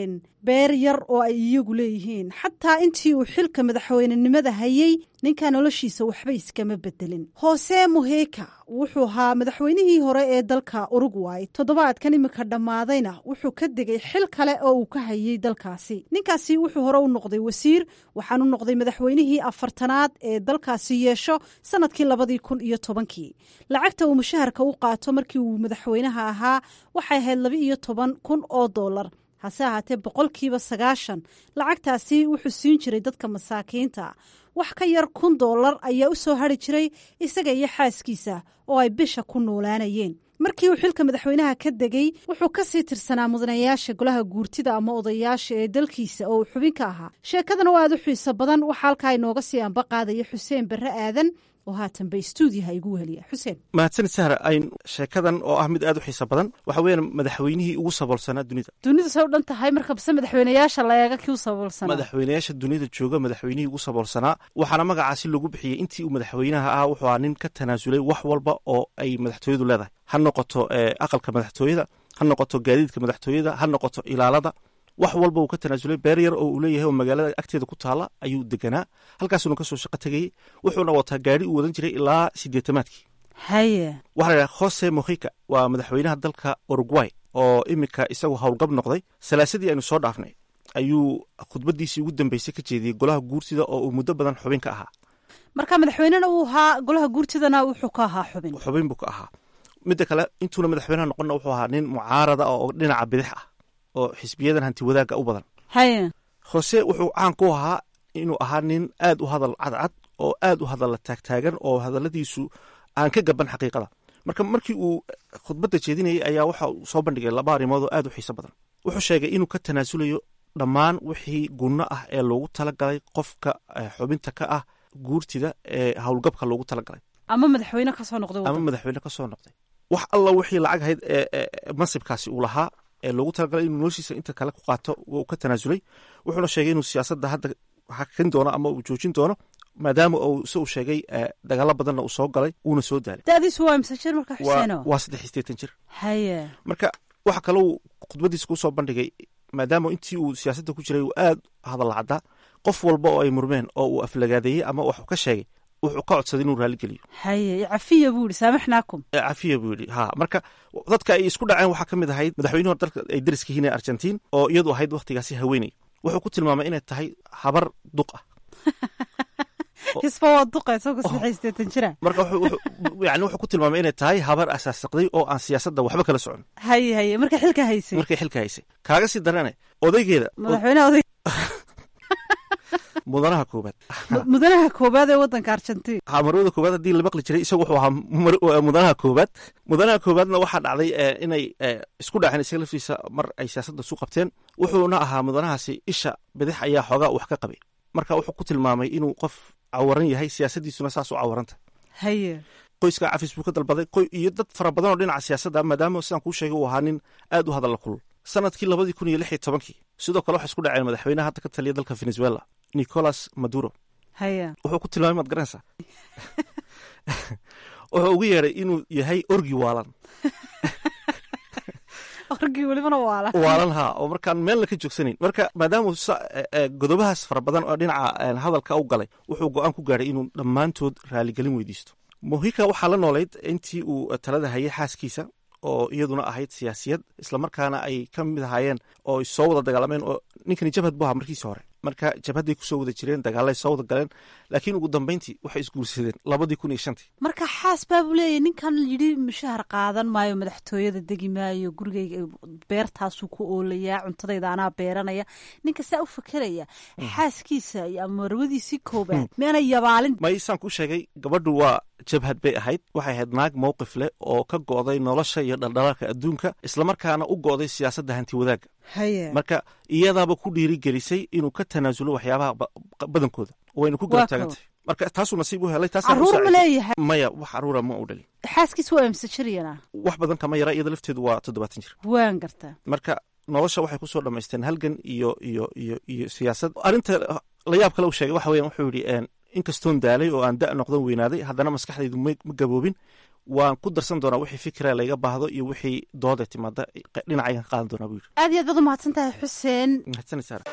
beer yar oo ay iyagu leeyihiin xataa intii uu xilka madaxweynenimada hayey ninka noloshiisa waxba iskama bedelin hoose muheka wuxuu ahaa madaxweynihii hore ee dalka urugway toddobaadkan iminka dhammaadayna wuxuu ka degay xil kale oo uu ka hayey dalkaasi ninkaasi wuxuu hore u noqday wasiir waxaanu noqday madaxweynihii afartanaad ee dalkaasi yeesho sanadkii labadii kun iyo tobankii lacagta uu mushaharka u qaato markii uu madaxweynaha ahaa waxay ahayd laba iyo toban kun oo dollar hase ahaatee boqolkiiba sagaashan lacagtaasi wuxuu siin jiray dadka masaakiinta wax ka yar kun dollar ayaa u soo hari jiray isaga iyo xaaskiisa oo ay bisha ku noolaanayeen markii uu xilka madaxweynaha ka degay wuxuu ka sii tirsanaa mudanayaasha golaha guurtida ama odayaasha ee dalkiisa oo uu xubin ka ahaa sheekadana oo aad u xiiso badan waxaa halkaa inooga sii anba qaadaya xuseen barre aadan oo haatan bay stuudiyaha igu weheliya xuseen mahadsanid sahra ayn sheekadan oo ah mid aad u xiiso badan waxa weeyaan madaxweynihii ugu saboolsanaa dunida dunidu say u dhan tahay marka base madaxweynayaasha la eega kii u saboolsanaa madaxweynayaasha dunida jooga madaxweynihii ugu saboolsanaa waxaana magacaasi lagu bixiyey intii uu madaxweynaha ahaa wuxuu ahaa nin ka tanaasulay wax walba oo ay madaxtooyadu leedahay ha noqoto aqalka madaxtooyada ha noqoto gaadiidka madaxtooyada ha noqoto ilaalada wax walba uu ka tanaasulay beer yar oo uu leeyahay oo magaalada agteeda ku taala ayuu deganaa halkaasuna kasoo shaqo tegayey wuxuuna wataa gaari uu wadan jiray ilaa sideetamaadkii haye waxaa la yidhaha jose mohika waa madaxweynaha dalka uruguay oo iminka isagu howlgab noqday salaasadii aynu soo dhaafnay ayuu khudbadiisii ugu dambeysay ka jeediyey golaha guurtida oo uu muddo badan xubin ka ahaa marka madaxweynena uu ahaa golaha guurtidana wuxuu ka ahaa xubin xubin buu ka ahaa midda kale intuuna madaxweynaha noqonna wuxuu ahaa nin mucaarada oo dhinaca bidix ah oo xisbiyadan hanti wadaagga u badan haye hose wuxuu caan ku ahaa inuu ahaa nin aad u hadal cadcad oo aad u hadalla taagtaagan oo hadalladiisu aan ka gaban xaqiiqada marka markii uu khudbadda jeedinayay ayaa waxa uu soo bandhigay laba arrimood oo aad u xiiso badan wuxuu sheegay inuu ka tanaasulayo dhammaan wixii gunno ah ee loogu talagalay qofka xubinta ka ah guurtida ee howlgabka loogu talagalay ama madaxweyne kasoo noqday ama madaxweyne kasoo noqday wax alla wixii lacag ahayd ee mansibkaasi uu lahaa ee loogu talagalay inuu noloshiisa inta kale ku qaato uu ka tanaasulay wuxuuna sheegay inuu siyaasadda hadda hakin doono ama uu joojin doono maadaama uu se uu sheegay dagaalo badanna uu soo galay uuna soo daalay dadiisu waa imse jir marka xuseeno waa saddex iyo sideetan jir haye marka waxa kalou khudbadiisa kusoo bandhigay maadaama intii uu siyaasadda ku jiray uu aad hadalla caddaa qof walba oo ay murmeen oo uu aflagaadeeyey ama wax ka sheegay wuxuu ka codsaday inuu raaligeliyo haye cafiya buu yihi saamaxnaakum cafiya buu yidhi ha marka dadka ay isku dhaceen waxaa ka mid ahayd madaxweynuhu hor dalka ay dariska yihiin ee argentiin oo iyadu ahayd wakhtigaasi haweeney wuxuu ku tilmaamay inay tahay habar duq ah hisba waa duqa isagoo saddex sideetan jira marka yani wuxuu ku tilmaamay inay tahay habar asaasaqday oo aan siyaasadda waxba kala socon haye haye markay xilka haysay markay xilka haysay kaaga sii darane odaygeeda madaxweynaha oday mudanaha koobaad mudanaha koobaad ee wadanka argentiin ha marwada koobaad haddii la maqli jiray isagu wuxuu ahaa mudanaha koobaad mudanaha koobaadna waxaa dhacday inay isku dhaceen isaga laftiisa mar ay siyaasadda isu qabteen wuxuuna ahaa mudanahaasi isha bidix ayaa xoogaa wax ka qabay marka wuxuu ku tilmaamay inuu qof cawaran yahay siyaasaddiisuna saas u cawaranta haye qoyska cafis buu ka dalbaday iyo dad fara badan oo dhinaca siyaasadda maadaama sidaan kuu sheegay uu ahaa nin aad u hadalla kulul sanadkii labadii kun iyo lix iyo tobankii sidoo kale waxay isku dhaceen madaxweynaha hadda ka taliya dalka venezuela nicolas maduro haya wuxuu ku tilmaamay maad garanaysaa wuxuu ugu yeedhay inuu yahay orgi waalan orgi welibana waalan waalan haa oo markaan meelna ka joogsanayn marka maadaama godobahaas fara badan oo dhinaca hadalka u galay wuxuu go-aan ku gaadhay inuu dhammaantood raaligelin weydiisto mohika waxaa la noolayd intii uu talada hayay xaaskiisa oo iyaduna ahayd siyaasiyad islamarkaana ay ka mid ahaayeen oo ay soo wada dagaalameen oo ninkani jabhad bu ahaa markiisi hore marka jabhadday kusoo wada jireen dagaalay soo wada galeen laakiin ugu dambeyntii waxay isguursadeen labadii kun iyo shantii marka xaas baabuu leeyahy ninkan yidhi mushahar qaadan maayo madaxtooyada degi maayo gurigayga beertaasuu ku oolayaa cuntadayda anaa beeranaya ninka saa u fakeraya xaaskiisa ama marwadiisii koobaad meana yabaalin may saan kuu sheegay gabadhu waa jabhad bay ahayd waxay ahayd naag mowqif leh oo ka go'day nolosha iyo dhaldhalaalka adduunka islamarkaana u go'day siyaasadda hanti wadaagga marka iyadaaba ku dhiirigelisay inuu ka tanaasulo waxyaabaha badankooda wayna ku garab taagantahay marka taasuu nasiib u helay caruur ma leeyahay maya wax caruura ma u dhalin xaaskiis waa imse jiryana wax badan kama yara iyada lafteedu waa toddobaatan jir waan gartaa marka nolosha waxay kusoo dhammaysteen halgan iyo iyo iyo iyo siyaasad arrinta la yaab kale uu sheegay waxa weyan wuxuu yidhi inkastoon daalay oo aan da' noqdan weynaaday haddana maskaxdaydu ma gaboobin waan ku darsan doonaa wixii fikira layga baahdo iyo wixii dooda timaada dhinacaygan ka qaadan doonaa buu yidhi aad iyo aad baad u mahadsan tahay xuseen mahadsanid saara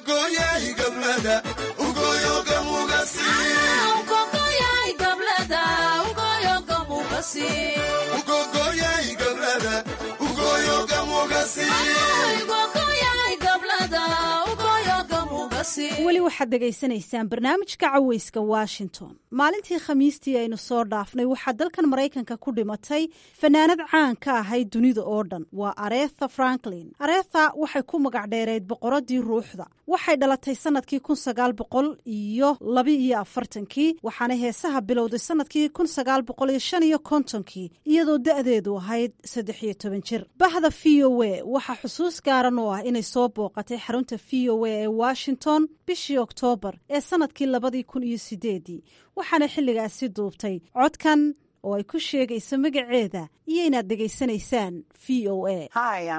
weli waxaad dhegaysanaysaan barnaamijka caweyska washington maalintii khamiistii aynu soo dhaafnay waxaa dalkan maraykanka ku dhimatay fanaanad caan ka ahayd dunida oo dhan waa aretha franklin aretha waxay ku magac dheereyd boqoradii ruuxda waxay dhalatay sanadkii kun sagaal boqol iyo laba iyo afartankii waxaana heesaha bilowday sanadkii kun sagaal boqol iyo shan iyo kontonkii iyadoo da-deedu ahayd saddex iyo toban jir bahda v o a waxaa xusuus gaaran oo ah inay soo booqatay xarunta v o a ee washington bishii oktoobar ee sanadkii labadii kun iyo sideedii waxaana xilligaasi duubtay codkan oo ay ku sheegayso magaceeda iyo inaad dhegaysanaysaan v o a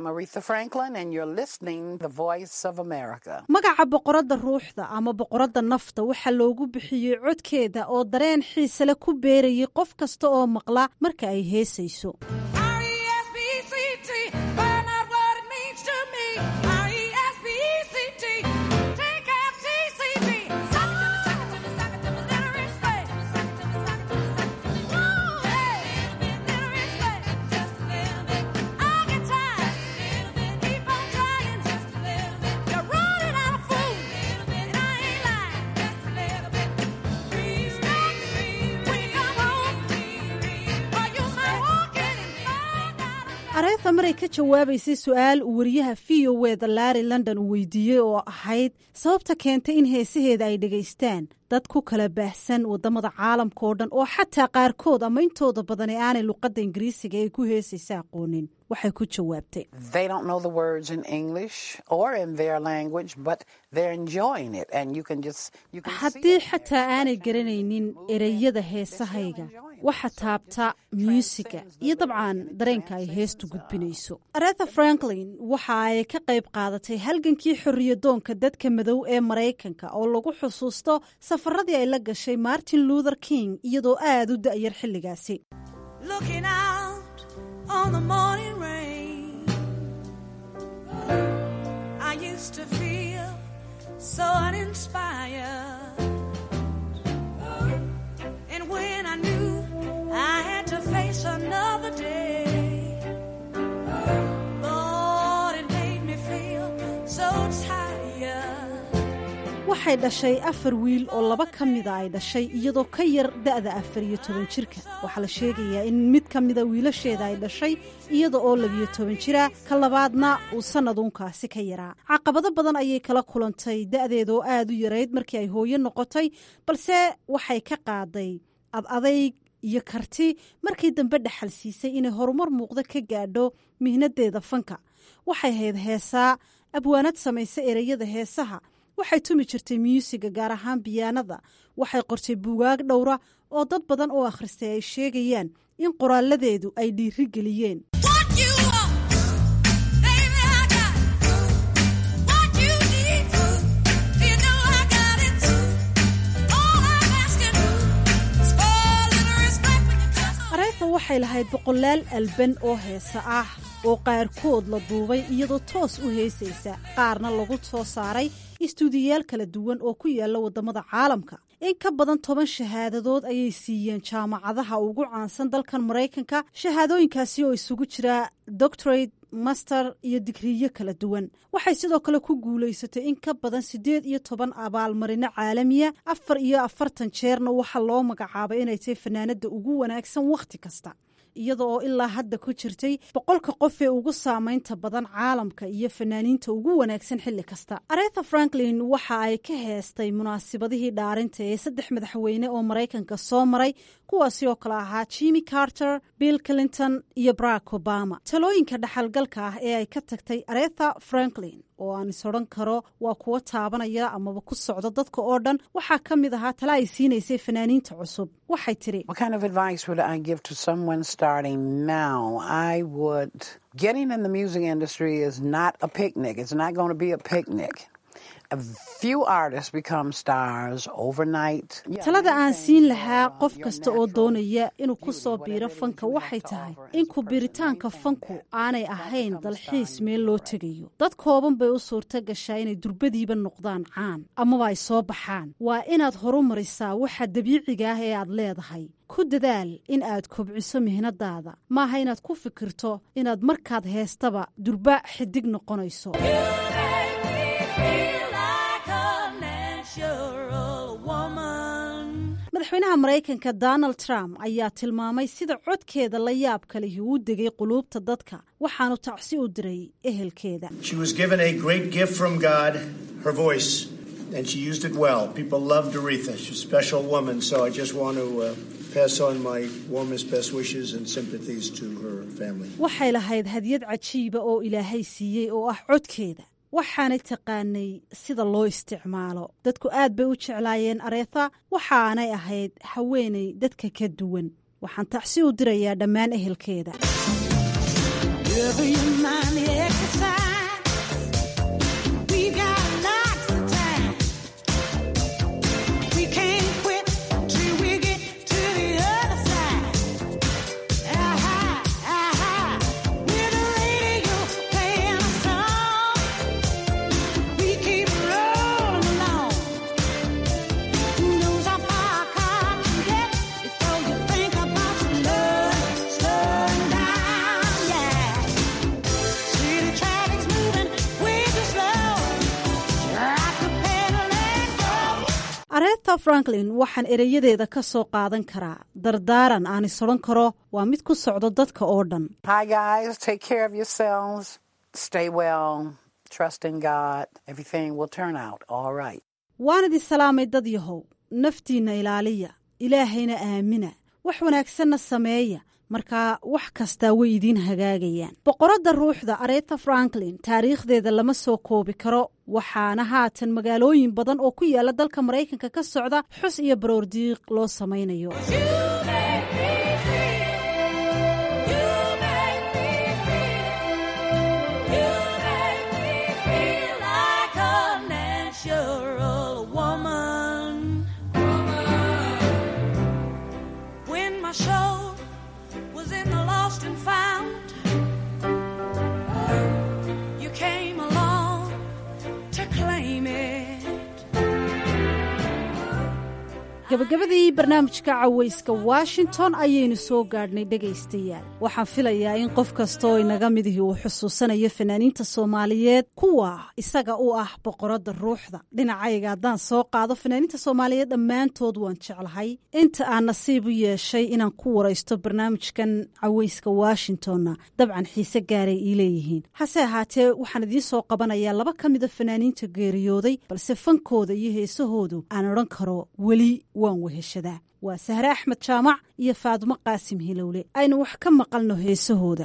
magaca boqoradda ruuxda ama boqoradda nafta waxaa loogu bixiyey codkeeda oo dareen xiisale ku beerayay qof kasta oo maqla marka ay heesayso areetha maray ka jawaabaysay su-aal uu wariyaha v o weda larry london uu weydiiyey oo ahayd sababta keentay in heesaheeda ay dhegaystaan dad ku kala baahsan wadamada caalamka oo dhan oo xataa qaarkood ama intooda badan ee aanay luqadda ingiriisiga ay ku heesaysa aqoonin waxay ku jawaabtay haddii xataa aanay garanaynin ereyada heesahayga waxa taabta muusiga iyo dabcan dareenka ay heestu gudbinayso aretha franklin waxa ay ka qayb qaadatay halgankii xorriyadoonka dadka madow ee maraykanka oo lagu xusuusto safaradii ay la gashay martin luther king iyadoo aad u da'yar xilligaasi waxay dhashay afar wiil oo laba ka mida ay dhashay iyadoo ka yar da'da afar iyo toban jirka waxaa la sheegayaa in mid ka mida wiilasheeda ay dhashay iyada oo labiyo toban jira ka labaadna uu sannaduunkaasi ka yaraa caqabado badan ayay kala kulantay da'deeda oo aad u yarayd markii ay hooyo noqotay balse waxay ka qaaday ad adayg iyo karti markii dambe dhaxal siisay inay horumar muuqda ka gaadho mihnadeeda fanka waxay hayd heesaa abwaanad samaysa ereyada heesaha waxay tumi jirtay myuusiga gaar ahaan biyaanada waxay qortay buugaag dhowra oo dad badan oo akhristay ay sheegayaan in qoraaladeedu ay dhiiri geliyeen areetha waxay lahayd boqolaal alban oo heesa ah oo qaarkood la duubay iyadoo toos u heesaysa qaarna lagu soo saaray istuudiyayaal kala duwan oo ku yaala waddamada caalamka in ka badan toban shahaadadood ayay siiyeen jaamacadaha ugu caansan dalkan maraykanka shahaadooyinkaasi oo isugu jira doctorate master iyo digriyo kala duwan waxay sidoo kale ku guulaysatay in ka badan siddeed iyo toban abaalmarino caalamiya afar iyo afartan jeerna waxaa loo magacaabay inay tahay fanaanada ugu wanaagsan wakhti kasta iyada oo ilaa hadda ku jirtay boqolka qof ee ugu saamaynta badan caalamka iyo fanaaniinta ugu wanaagsan xilli kasta aretha franklin waxa ay ka heestay munaasibadihii dhaarinta ee saddex madaxweyne oo maraykanka soo maray kuwaasi oo kale ahaa jimmy carter bill clinton iyo barack obama talooyinka dhaxalgalka ah ee ay ka tagtay aretha franklin oo aan is odhan karo waa kuwo taabanaya amaba ku socda dadka oo dhan waxaa ka mid ahaa tala ay siinaysay fanaaniinta cusub waxay tiri Getting in the music industry is not a picnic. It's not going to be a picnic. talada aan siin lahaa qof kasta oo doonaya inuu ku soo biiro fanka waxay tahay in ku biiritaanka fanku aanay ahayn dalxiis meel loo tegayo dad kooban bay u suurto gashaa inay durbadiiba noqdaan caan amaba ay soo baxaan waa inaad horumarisaa waxa dabiiciga ah ee aad leedahay ku dadaal in aad kobciso mihnadaada maaha inaad ku fikirto inaad markaad heestaba durba xidig noqonayso madaxweynaha maraykanka donald trump ayaa tilmaamay sida codkeeda la yaabka lihi uu degay quluubta dadka waxaanu tacsi u diray ehelkeeda and she used it well. People loved Aretha. She's a special woman, so I just want to uh, pass on my warmest best wishes and sympathies to her family. waxay lahayd hadyad cajiiba oo ilaahay siiyey oo ah codkeeda waxaanay taqaanay sida loo isticmaalo dadku aad bay u jeclaayeen areetha waxaanay ahayd haweenay dadka ka duwan waxaan tacsi u dirayaa dhammaan ehelkeeda areetha franklin waxaan ereyadeeda ka soo qaadan karaa dardaaran aan is odhan karo waa mid ku socdo dadka oo dhan waan idin salaamay dad yahow naftiinna ilaaliya ilaahayna aamina wax wanaagsanna sameeya markaa wax kastaa way idiin hagaagayaan boqoradda ruuxda areetha franklin taariikhdeeda lama soo koobi karo waxaana haatan magaalooyin badan oo ku yaala dalka maraykanka ka socda xus iyo baroordiiq loo samaynayo gabagabadii barnaamijka cawayska washington ayaynu soo gaadhnay dhegaystayaal waxaan filayaa in qof kasta oo inaga midihii uu xusuusanayo fanaaniinta soomaaliyeed kuwa isaga u ah boqoradda ruuxda dhinacayga haddaan soo qaado fanaaniinta soomaaliyeed dhammaantood waan jeclahay inta aan nasiib u yeeshay inaan ku waraysto barnaamijkan cawayska washingtonna dabcan xiise gaaray ii leeyihiin hase ahaatee waxaan idiin soo qabanayaa laba ka mida fanaaniinta geeriyooday balse fankooda iyo heesahoodu aan odhan karo weli waan weheshadaa waa sahre axmed jaamac iyo faadumo qaasim hilowle aynu wax ka maqalno heesahooda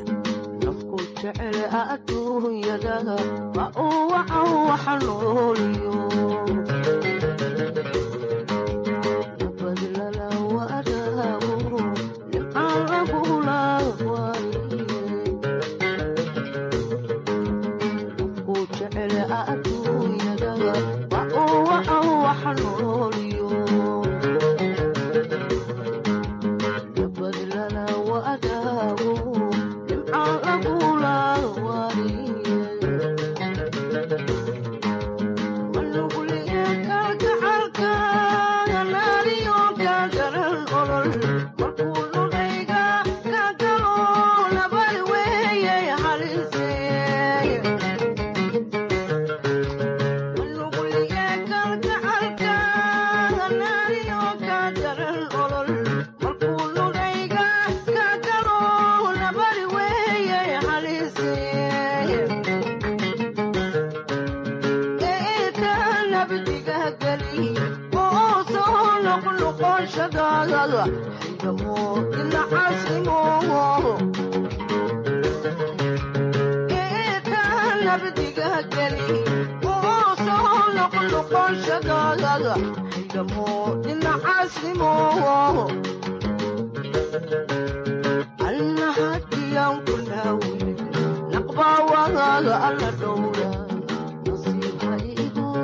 naqbawagaga alla dhowra nasiibha igu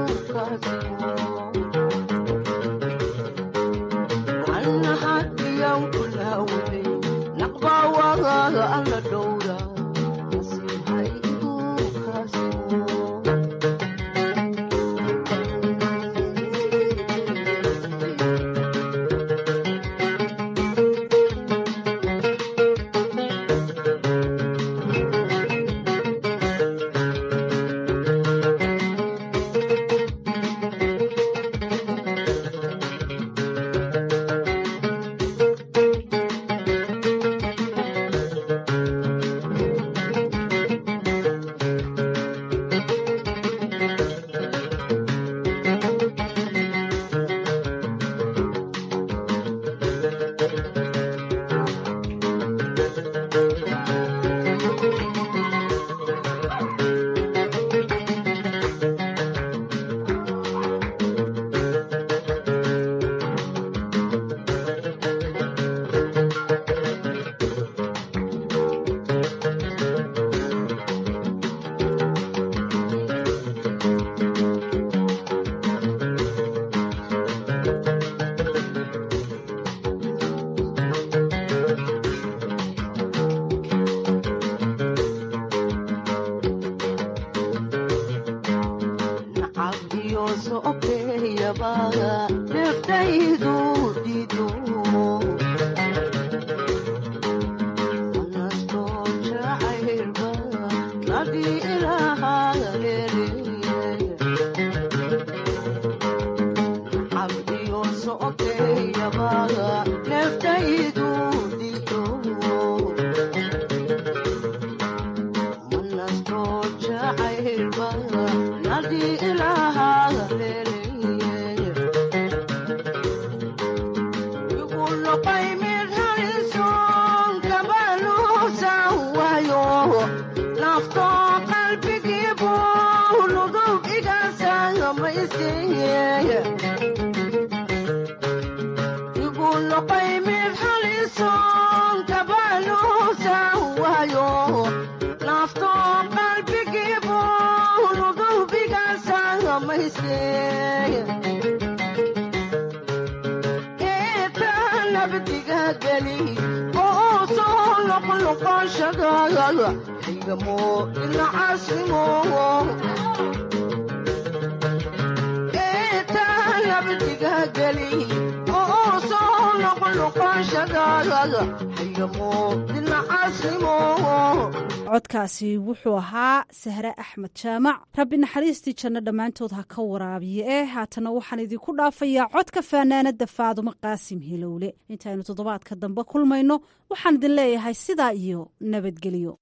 codkaasi wuxuu ahaa sahre axmed jaamac rabbi naxariistii janno dhammaantood ha ka waraabiye eh haatana waxaan idinku dhaafayaa codka faanaanada faadumo qaasim hilowle intaynu toddobaadka dambe kulmayno waxaan idin leeyahay sidaa iyo nabadgelyo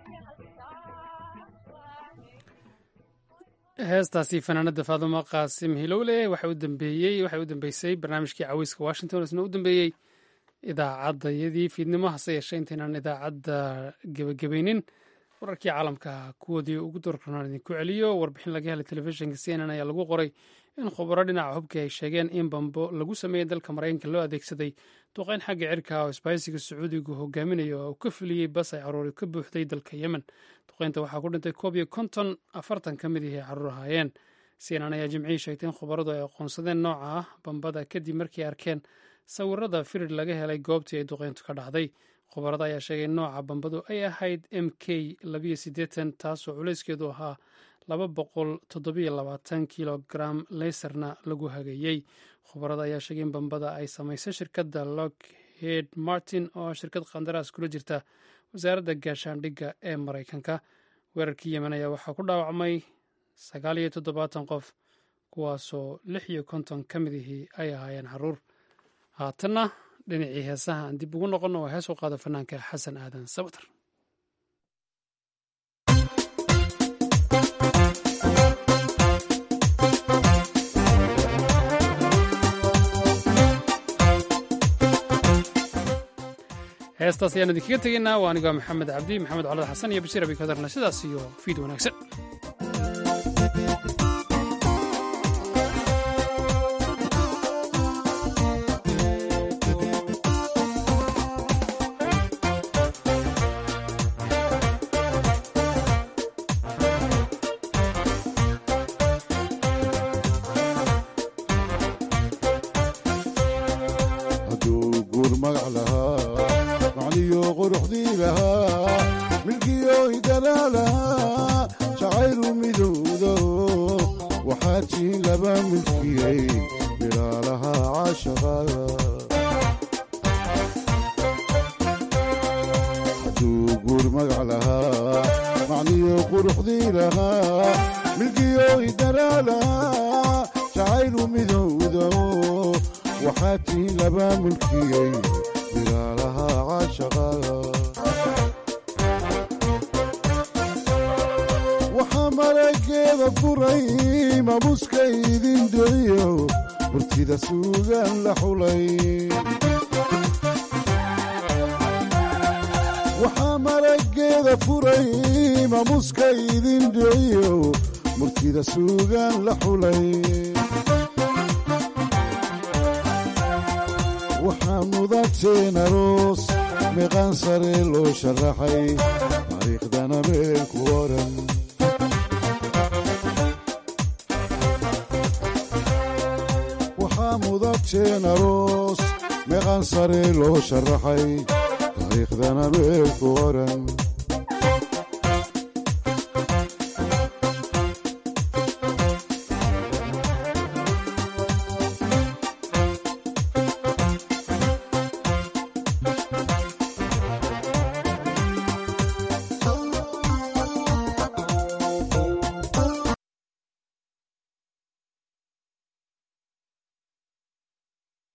heestaasi fanaanada faadumo qaasim hilowle waxay u dambeeyey waxay u dambeysay barnaamijkii caweyska washington isna u dambeeyey idaacaddayadii fiidnimo hase yeeshee intaynaan idaacadda gebagabaynin wararkii caalamka kuwoodii ugu doorkanaan idinku celiyo warbixin laga helay telefishinka c n n ayaa lagu qoray in khubaro dhinaca hubka ay sheegeen in bambo lagu sameeyey dalka maraykanka loo adeegsaday duqeyn xagga cirka oo isbaahisiga sacuudigu hogaaminayo oo uu ka fuliyey bas ay caruuri ka buuxday dalka yemen duqeynta waxaa ku dhintay koob iyo konton afartan ka mid ihii caruur ahaayeen cnn ayaa jimcihii sheegtay in khubaradu ay aqoonsadeen nooca ah bambada kadib markii arkeen sawirada firir laga helay goobtii ay duqeyntu ka dhacday khubarada ayaa sheegay in nooca bambadu ay ahayd m k labayo siddeetan taasoo culayskeedu ahaa laba boqol toddobiyo labaatan kilogram leysarna lagu hageeyey khubarada ayaa sheegay in bambada ay samaysay shirkadda lockheed martin oo shirkad qandaraas kula jirta wasaaradda gaashaandhigga ee maraykanka weerarkii yemen ayaa waxaa ku dhaawacmay sagaal iyo toddobaatan qof kuwaasoo lix iyo konton ka mid ihii ay ahaayeen caruur haatanna dhinacii heesaha aan dib ugu noqonno oo hees u qaado fanaanka xasan aadan sabatar heestaas ayaan idinkaga tegaynaa waa anigoo maxamed cabdi maxamed colad xasan iyo bashiir abi kadarna sidaas iyo fiid wanaagsan waxaa marageeda furay mabuska idin doriyo murtida suugaan la xulay waxaa marageeda furay mamuska idin doriyo murtida suugaan la xulay waxaa mudateen aroos meeqaan sare loo sharaxay taariikhdana meel ku oran waxaa mudateen aroos meeqaan sare loo sharaxay taariikhdana meel ku oran